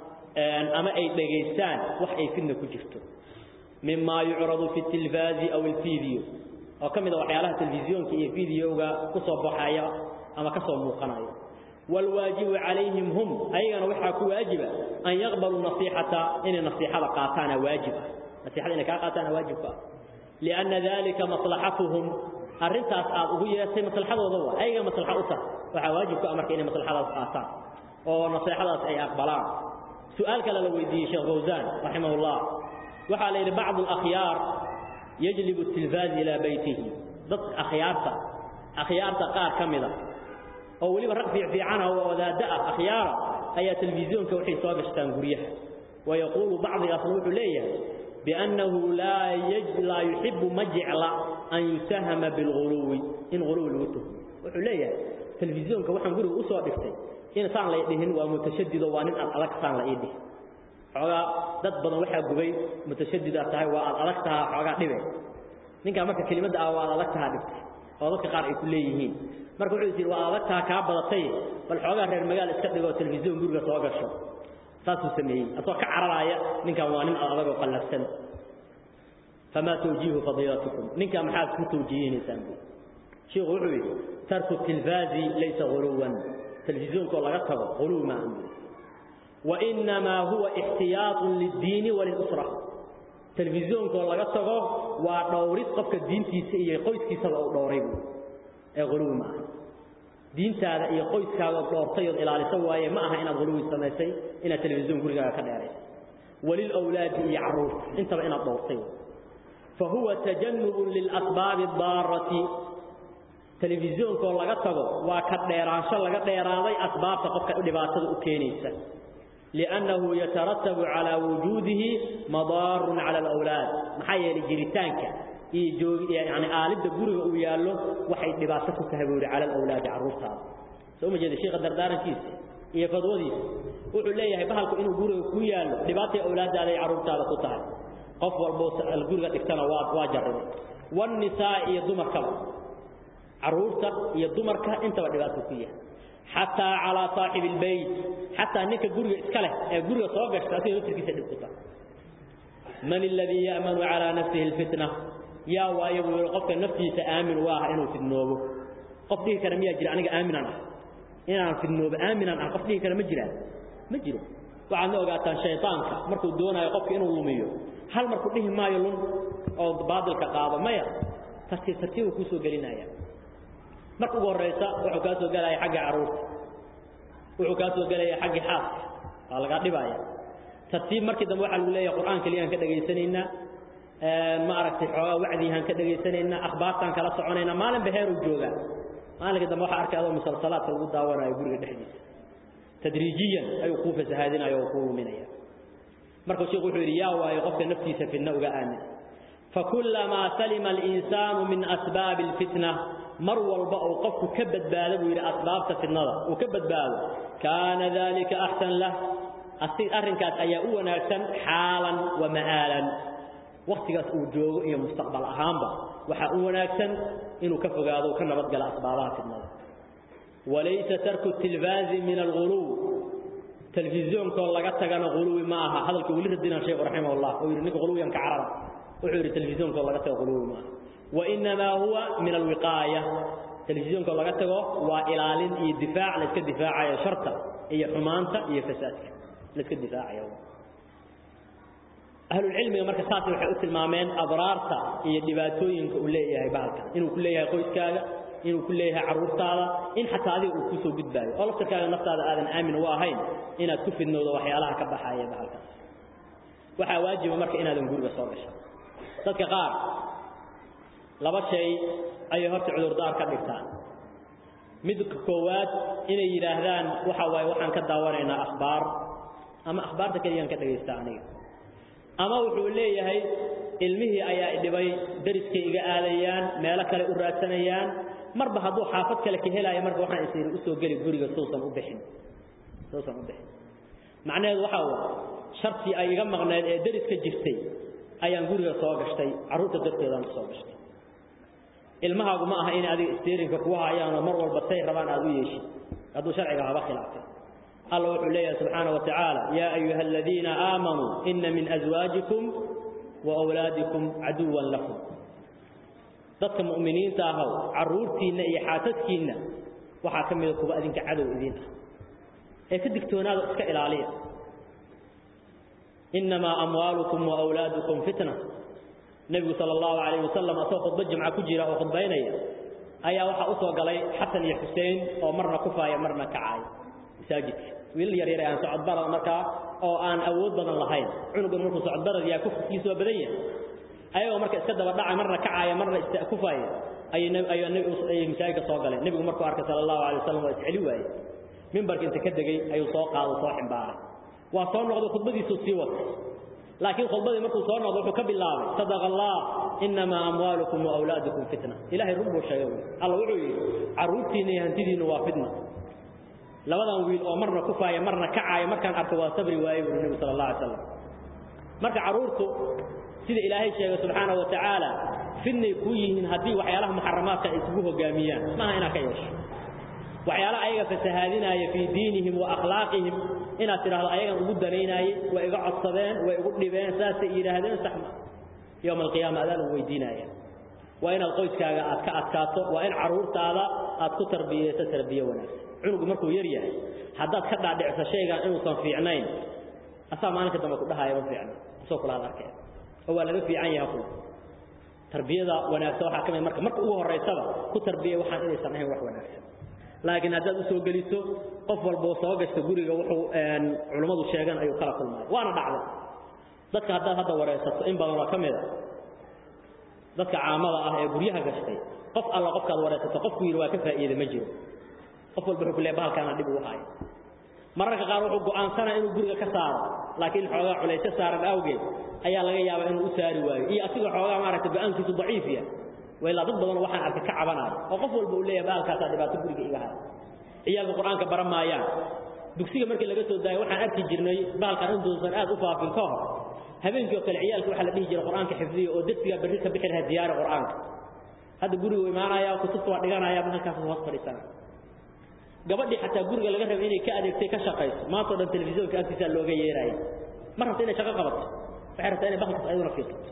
ama ay dhegaystaan wax ay fitna ku jirto mima yucradu fi اtilfaazi aw اlfiideo oo ka mida waxyaalaha telefisyoonka iyo fideoga ku soo baxaya ama ka soo muuqanaya wاlwaajibu calayhim hum ayagana waxaa ku waajiba an yaqbaluu nasiixata inay nasiixada qaataana waajiba nasiixada inay kaa qaataana waajib ku ah lianna dalika maslaxatuhum arrintaas aad ugu yeertay maslaxadooda waa ayaga maslaxa u tahay waxaa waajib ku ah marka inay maslaxadaas qaataan oo nasiixadaas ay aqbalaan su-aal kale la weydiiyey sheekh fawsaan raximah ullah waxaa la yidhi bacdu alakhyaar yajlibu tilfaaz ilaa beytihi dadka akhyaarta akhyaarta qaar ka mida oo weliba rag fiicfiicana oo wadaaddo ah akhyaara ayaa telefisyoonka waxay soo gashtaan guryaha wayaquulu bacdigaasna wuxuu leeyahay biannahu laa yuxibu ma jecla an yusahama bilghuluwi in huluwi lagu tuhmo wuxuu leeyahay telefisyoonka waxaan guriga usoo dhigtay in saan lay dhihin waa mutashadido waa nin aad adag saan la ii dhihin xoogaa dad badan waxaa gubay mutashadidaad tahay waa aad adag tahaa xoogaa dhibe ninkaa marka kelimadda ah waa aad adag tahaa dhibtay oo dadka qaar ay ku leeyihiin marka wuxuu is yidhi waa adag taha kaa badatay bal xoogaa reer magaal iska dhigoo telefisyoon guriga soo gasho saasuu sameeyey asagoo ka cararaaya ninkan waa nin adag oo qallafsan famaa tawjiihu fadiilatukum ninkaa maxaad ku tawjiihinaysaan bu sheikhu wuxuu yidhi tarku tilfaazi laysa huluwan telefisyoonkaoo laga tago huluw maahan bu wainamaa huwa ixtiyaaطun liddiini walilusra telefisyoonkaoo laga tago waa dhowrid qofka diintiisa iyo qoyskiisaba u dhowray bu ee huluwi ma aha diintaada iyo qoyskaagood dhowrtay ood ilaaliso waaye ma aha inaad huluwi samaysay inaad telefisyoon gurigaaga ka dheeraysa وللأولاد يعروف انت بإنا الضوطين فهو تجنب للأسباب الضارة تلفزيون كون laga tago waa ka dheeraansho laga dheeraaday asbaabta qofka dhibaatada u keenaysa لأنه يترتب على وجوده مضار على الأولاد maxaa yeelay jiritaanka iyo joog yani aalida guriga uu yaalo waxay dhibaato ku tahay buuri على الأولاد caruurtaada soo ma jeeda sheekha dardaarankiisa iyo fadwadiisa wuxuu leeyahay bahalku inuu guriga ku yaalo dhibaatay awlaadaada ay caruurtaada ku tahay qof walbo guriga dhigtana waa waa jarribay wan nisaa iyo dumarkaba caruurta iyo dumarka intaba dhibaato ku yahay xataa calaa saaxibi albayt xataa ninka guriga iska leh ee guriga soo gashta asiga laftirkiisa dhib ku tahay man alladii ya'manu calaa nafsihi alfitna yaa waayo buu yidhi qofka naftiisa aamin u ah inuu fidnoobo qof dhihi kara miyaa jira aniga aaminan ah inaan fidnoobo aaminan ah qof dhihi kara ma jiraan ma jiro waxaadna ogaataan shaydaanka markuu doonayo qofka inuu lumiyo hal markuu dhihi maayo lun oo baadilka qaado maya tartiib tartiib uu kusoo gelinaya marka ugu horeysa wuxuu kaa soo gelaya xagga caruurta wuxuu kaa soo gelaya xagga xaaska waa laga dhibaya tartiib markii dambe waxaa lagu leeyahay qur'aan kaliya ka dhageysanaynaa ma aragtay xoogaa wacdiyahan ka dhageysanaynaa akhbaartaan kala soconaynaa maalin beheeruu joogaa maalinka dambe waxaa arkay adoo musalsalaadka lagu daawanayo guriga dhexdiisa tadriijiyan ayuu kuu fasahaadinayo oo kuu luminaya marka sheekhu wuxuu yidhi yaa waayo qofka naftiisa fitna uga aamin fakullamaa salima alinsaanu min asbaabi alfitna mar walba uu qofku ka badbaado buu yidhi asbaabta fitnada uu ka badbaado kaana dalika axsan lah arrinkaas ayaa u wanaagsan xaalan wa ma'aalan waktigaas uu joogo iyo mustaqbal ahaanba waxaa u wanaagsan inuu ka fogaado uu ka nabadgalo asbaabaha fitnada walaysa tarku tilfaazi min alguluw telefisyonkoo laga tagana guluwi ma aha hadalka weli radina sheekhu raximahullah oo yidhi ninka guluwiyan ka carara wuxuu yidhi telefisyonkoo laga tago guluwi ma aha wainamaa huwa min alwiqaaya telefisyonkoo laga tago waa ilaalin iyo difaac layska difaacayo sharta iyo xumaanta iyo fasaadka layska difaacayo ahlulcilmiga marka saas waxay u tilmaameen adraarta iyo dhibaatooyinka uu leeyahay bahalkan inuu ku leeyahay qoyskaaga inuu ku leeyahay caruurtaada in xataa adiga uu kusoo gudbaayo oo laftarkaaga naftaada aadan aamin u ahayn inaad ku fidnowdo waxyaalaha ka baxaya bahalkaas waxaa waajiba marka inaadan guriga soo gasho dadka qaar laba shay ayay horta cudurdaar ka dhigtaan midka koowaad inay yidhaahdaan waxa waaye waxaan ka daawanaynaa akhbaar ama akhbaarta keliyaan ka dhegaysta aniga ama wuxuu leeyahay ilmihii ayaa idhibay dariskay iga aadayaan meelo kale u raadsanayaan marba hadduu xaafad kale ka helaayo marka waxaan isiri usoo geli guriga suusan u bixin suusan u bixin macnaheedu waxaa waa shartii ay iga maqneed ee dariska jirtay ayaan guriga soo gashtay carruurta darteedaan usoo gashtay ilmahaagu ma aha inay adiga isteerinka kugu hayaanoo mar walba say rabaan aad u yeeshid hadduu sharciga haba khilaafay الله وحو ليه سبحانه وتعالى يا أيها الذين آمنوا إن من أزواجكم وأولادكم عدوا لكم ضدك مؤمنين تاهو عرورتين إيحاتتكين وحاكم لكم أذنك عدو إذين إيه كدك تونادو اسك إلالية إنما أموالكم وأولادكم فتنة النبي صلى الله عليه وسلم أسوى خطبة جمع كجيرة وخطبينية أيها وحا أسوى قلي حسن يا حسين ومرنا كفاية مرنا كعاي masaajidka wiil yar yar aan socod barada markaa oo aan awood badan lahayn cunugan markuu socod barad yaa kufkiisu waa badan yahay ayagoo marka iska daba dhacay marna kacaaya marna istakufaaya ayay ayay ayay masaajidka soo galeen nabigu markuu arkay sallallahu alayhi wasallam waa isceli waayay mimbarka inta ka degay ayuu soo qaado soo ximbaaray waa soo noqday khudbadiisu sii watay laakiin khudbadii markuu soo noqday wuxuu ka bilaabay sadaqa allah inama amwaalukum wa awlaadukum fitna ilaahay run buu sheegay allah wuxuu yidhi carruurtiina iyo hantidiinu waa fitna labadan wiil oo marna kufaaya marna kacaaya markaan arko waa sabri waaye buu nabi sallallahu alayhi wasallam marka caruurtu sida ilaahay sheegay subhanahu wa ta'ala fidnay ku yihiin hadii waxyaalaha muharramaadka ay kugu hogaamiyaan ma ina ka yeesho waxyaalaha ayaga fasahaadinaya fi diinihim wa akhlaaqihim ina tiraahdo ayaga ugu danaynaayay way iga codsadeen way ugu dhibeen saasay yiraahdeen saxma يوم القيامة أذان ويدينايا وإن القويسكاga aad ka adkaato waa in caruurtaada aad ku tarbiyeyso tarbiye wanaagsan cunugu markuu yar yahay haddaad ka dhaadhicso shaygan inuusan fiicnayn asaa maalinka dambe ku dhahaya ma fiicna isoo kula arkay oo waa laga fiican yahay kula tarbiyada wanaagsan waxaa ka mid marka marka ugu horeysaba ku tarbiye waxaan inaysan ahayn wax wanaagsan laakiin haddaad usoo geliso qof walba oo soo gashta guriga wuxuu culummadu sheegan ayuu kala kulmaya waana dhacday dadka haddaad hadda wareysato in badan waa ka mid a dadka caamada ah ee guryaha gashtay qof alla qofkaad wareysato qofku yidhi waa ka faa'iida ma jiro qof walba wuxuu ku leeyahay bahalkaana dhib ugu haya mararka qaar wuxuu go'aansanaa inuu guriga ka saaro laakiin xoogaa culaysyo saaran awgeed ayaa laga yaabaa inuu u saari waayo iyo asigoo xoogaa maaragtay go'aankiisu daciif yahay waa ilaa dad badan waxaan arkay ka cabanaayo oo qof walba uu leeyahay bahalkaasaa dhibaato guriga iga haya ciyaalka qur-aanka baran maayaan dugsiga markii laga soo daayo waxaan arki jirnay bahalkan intuusan aad u faafin ka hor habeenkii oo kale ciyaalka waxaa la dhihi jiray qur-aanka xifdiya oo darsigaa berri ka bixi lahaa diyaari qur-aanka hadda guriga u imaanaya kutubta waa dhiganaya halkaas hoos fadhiisana gabadhii xataa guriga laga rabay inay ka adeegtay ka shaqayso maanta o dhan telefisyoonka agtiisaa looga yeeraya ma rabta inay shaqo qabato waxay rabtaa inay bahalkaas ayaduna fiirsato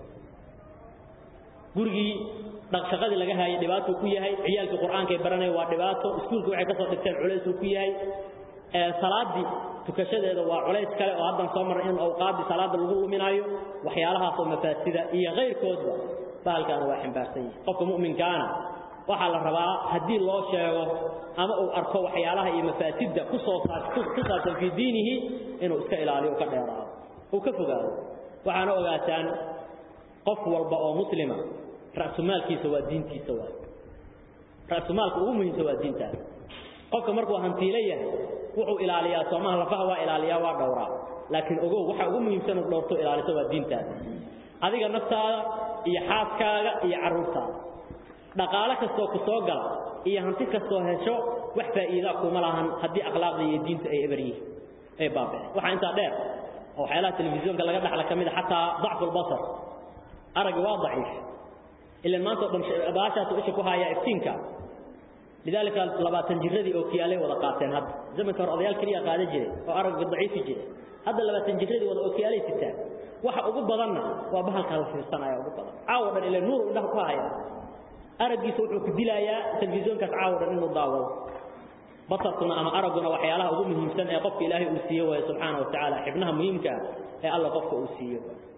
gurigii shaqadii laga haayay dhibaatuu ku yahay ciyaalkii qur-aankay baranaya waa dhibaato iskuulka waxay ka soo dhigteen culaysuu ku yahay salaadii tukashadeeda waa culays kale oo haddan soo marray in awqaaddii salaada lagu luminaayo waxyaalahaasoo mafaasida iyo kayrkoodba bahalkaana waa ximbaarsan yihi qofka mu'minkaana waxaa la rabaa haddii loo sheego ama uu arko waxyaalaha iyo mafaasidda kusoo ku saabsan fii diinihi inuu iska ilaaliyo u ka dheeraado uu ka fogaado waxaana ogaataan qof walba oo muslima ra'sumaalkiisa waa diintiisa waay ra'sumaalka ugu muhiimsan waa diintaas qofka markuu hantiilo yahay wuxuu ilaaliyaa soomaha lafaha waa ilaaliyaa waa dhowraa laakiin ogow waxa ugu muhiimsan uu dhowrto ilaaliso waa diintaada adiga naftaada iyo xaaskaaga iyo carruurtaada dhaqaale kastoo ku soo gala iyo hanti kastoo hesho wax faa'iida kuma lahan haddii akhlaaqda iyo diinta ay eber yihiin ay baaba'een waxaa intaa dheer oo waxyaalaha telefisyoonka laga dhaxla ka mid a xataa dacfu lbasar aragga waa daciif ilan maanta o dhan baashaasu isha ku haayaa iftiinka lidaalika labaatan jiradii oo kiyaalay wada qaateen hadda zamanka hore odayaal keliya qaadan jiray oo aragga daciifi jiray hadda labaatan jiradii wada oo kiyaalay sitaan waxa ugu badanna waa bahalkaa la fiirsanaya ugu badan caawo dhan ila nuur indhaha ku haya araggiisa wuxuu ku dilayaa telefisyoonkaas caawo dhan inuu daawado basarkuna ama aragguna waxyaalaha ugu muhiimsan ee qofka ilaahay uu siiyo waayo subxaana wa tacaala xibnaha muhiimka ee alla qofka uu siiyo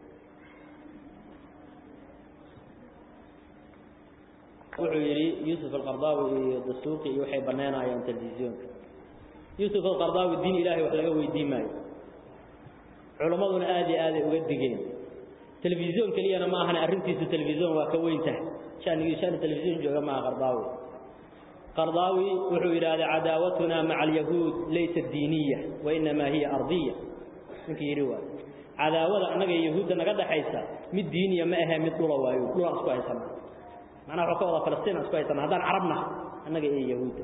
wuxuu yidhi yuusuf alqardaawi iyo dasuuqi iyo waxay banaynayaan telefisyoonka yuusuf alqardaawi diin ilaahay wax laga weydiin maayo culimmaduna aad iyo aaday uga digeen telefisyoon keliyana ma ahane arrintiisu telefisyoon waa ka weyn tahay shanigii shani telefisyoon jooga maaha qardaawi qardaawi wuxuu yidhaahday cadaawatuna maca alyahuud laysa diiniya wa inamaa hiya ardiya ninkii yidhi waay cadaawada annaga yahuudda naga dhaxaysa mid diiniya ma ahee mid dhula waayo dhulaan isku haysana macnaha waxuu ka wada falastiin aan isku haysana haddaan carabna annaga iyo yahuudda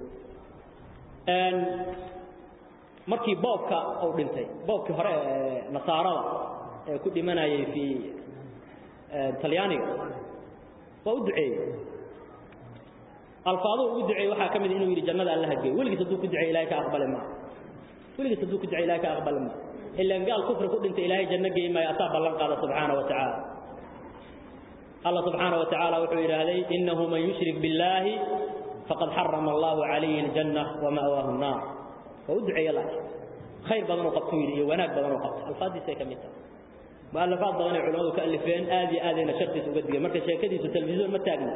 markii boobka uu dhintay boobkii hore ee nasaarada ee ku dhimanayay fii talyaaniga waa u duceeyey alfaaduu ugu duceeyey waxaa ka mid inuu yidhi jannada alla hageey weligiis hadduu ku duceey ilahay ka aqbali maa weligiis hadduu ku duceey ilahay ka aqbali maa ilaan gaal kufri ku dhintay ilaahay janno geey maayo asaa ballan qaada subxaana wa tacaala الله سبحانه وتعالى وحو إلهي إنه من يشرك بالله فقد حرم الله عليه الجنة ومأواه النار فأدعي الله خير بدن وقبتوا لي وناك بدن وقبت الفاظ دي سيكا ميتا مؤلفات بدن علماء كألفين آذي آذي نشرتي سوقدقى مركز شيكدي سو تلفزيون متاقنا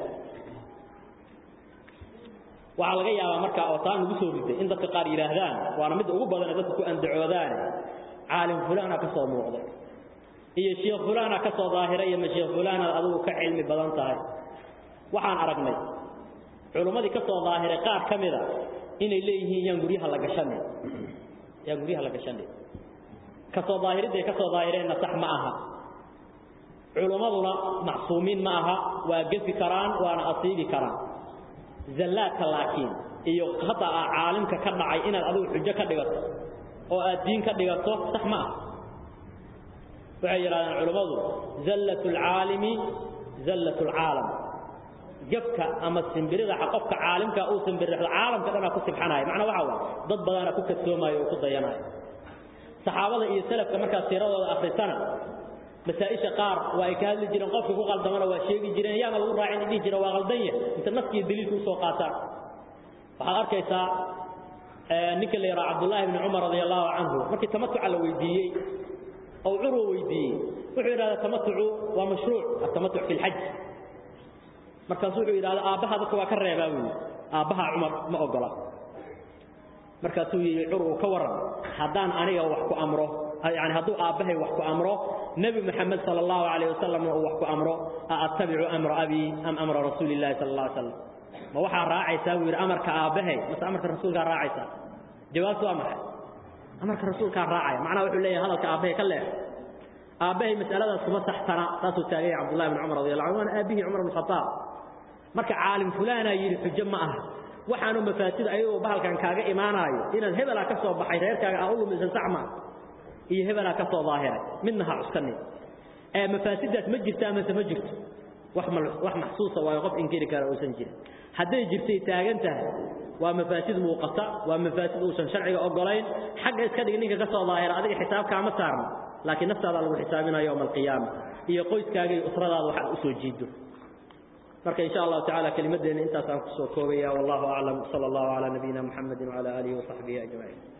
waxaa laga yaabaa markaa ootaan ugu soo riday in dadka qaar yidhaahdaan waana mid ugu badan dadku ku andacoodaan caalim fulaana ka soo muuqday iyo sheekh fulaana ka soo daahiray iyo sheekh fulaana adigu ka cilmi badan tahay waxaan aragnay culimmadii ka soo daahiray qaar ka mida inay leeyihiin yaan guryaha la gashanay yaan guryaha la gashanay ka soo daahiridday ka soo daahireenna sax ma aha culimmaduna macsuumiin ma aha waa gefi karaan waana asiibi karaan zallaadka laakiin iyo hadda aa caalimka ka dhacay inaad adigu xujo ka dhigato oo aad diin ka dhigato sax ma ah waxay yidhahdeen culammadu zallat alcaalimi zallat alcaalam gafka ama simbirida qofka caalimka uu simbirixdo caalamka dhanaa ku sibxanaya macnaa waxaa waa dad badana ku kadsoomayo oo ku dayanaya saxaabada iyo salafka markaad siiradooda akhrisana masaa-isha qaar waa ay ka hadli jireen qofka ku qaldamana waa sheegi jireen yaana lagu raacin dhihi jira waa qaldan yah inta naskiyo daliilka usoo qaataan waxaad arkaysaa ninka la yidhaha cabdullaahi ibni cumar radia allahu canhu markii tamatuca la weydiiyey oo curwa weydiiyey wuxuu yidhahdaa tamatucu waa mashruuc atamatuc fi lxaj markaasu wuxuu yidhahda aabbaha dadka waa ka reebaa buu yidhi aabbaha cumar ma ogola markaasuu yidhi curwu ka warran haddaan aniga wax ku amro يعني هدو آبهي وحكو أمره نبي محمد صلى الله عليه وسلم وحكو أمره أتبع أمر أبي أم أمر رسول الله صلى الله عليه وسلم ما وحا راعي ساوير أمر كآبهي بس أمر الرسول كان راعي سا جواب أمر أمر الرسول كان راعي معناه وحو ليه هذا كآبهي كله آبهي مسألة سما صحتنا تاسو تاغي عبد الله بن عمر رضي الله عنه أبيه عمر بن الخطاب marka caalim fulana yiri xujo ma aha waxaanu mafaatid ayuu bahalkan kaaga imaanayo inaad hebela ka soo baxay reerkaaga ah uu misan saxma iyo hebela ka soo daahiray midna ha cuskani ee mafaasidaas ma jirtaa ama ma jirto wax ma wax maxsuusa waa qof inkiri kara oo san jirin haday jirtay taagan tahay waa mafaasid muuqata waa mafaasid uu san sharciga ogolayn xagga iska dhig ninka ka soo daahira adiga xisaabka ma saarno laakiin naftaada lagu xisaabinayo yawm alqiyaama iyo qoyskaaga iyo usradaada waxa u soo jiido marka insha Allah ta'ala kalimadeena intaas aan ku soo koobaya wallahu a'lam sallallahu ala nabiyina muhammadin wa ala alihi wa sahbihi ajma'in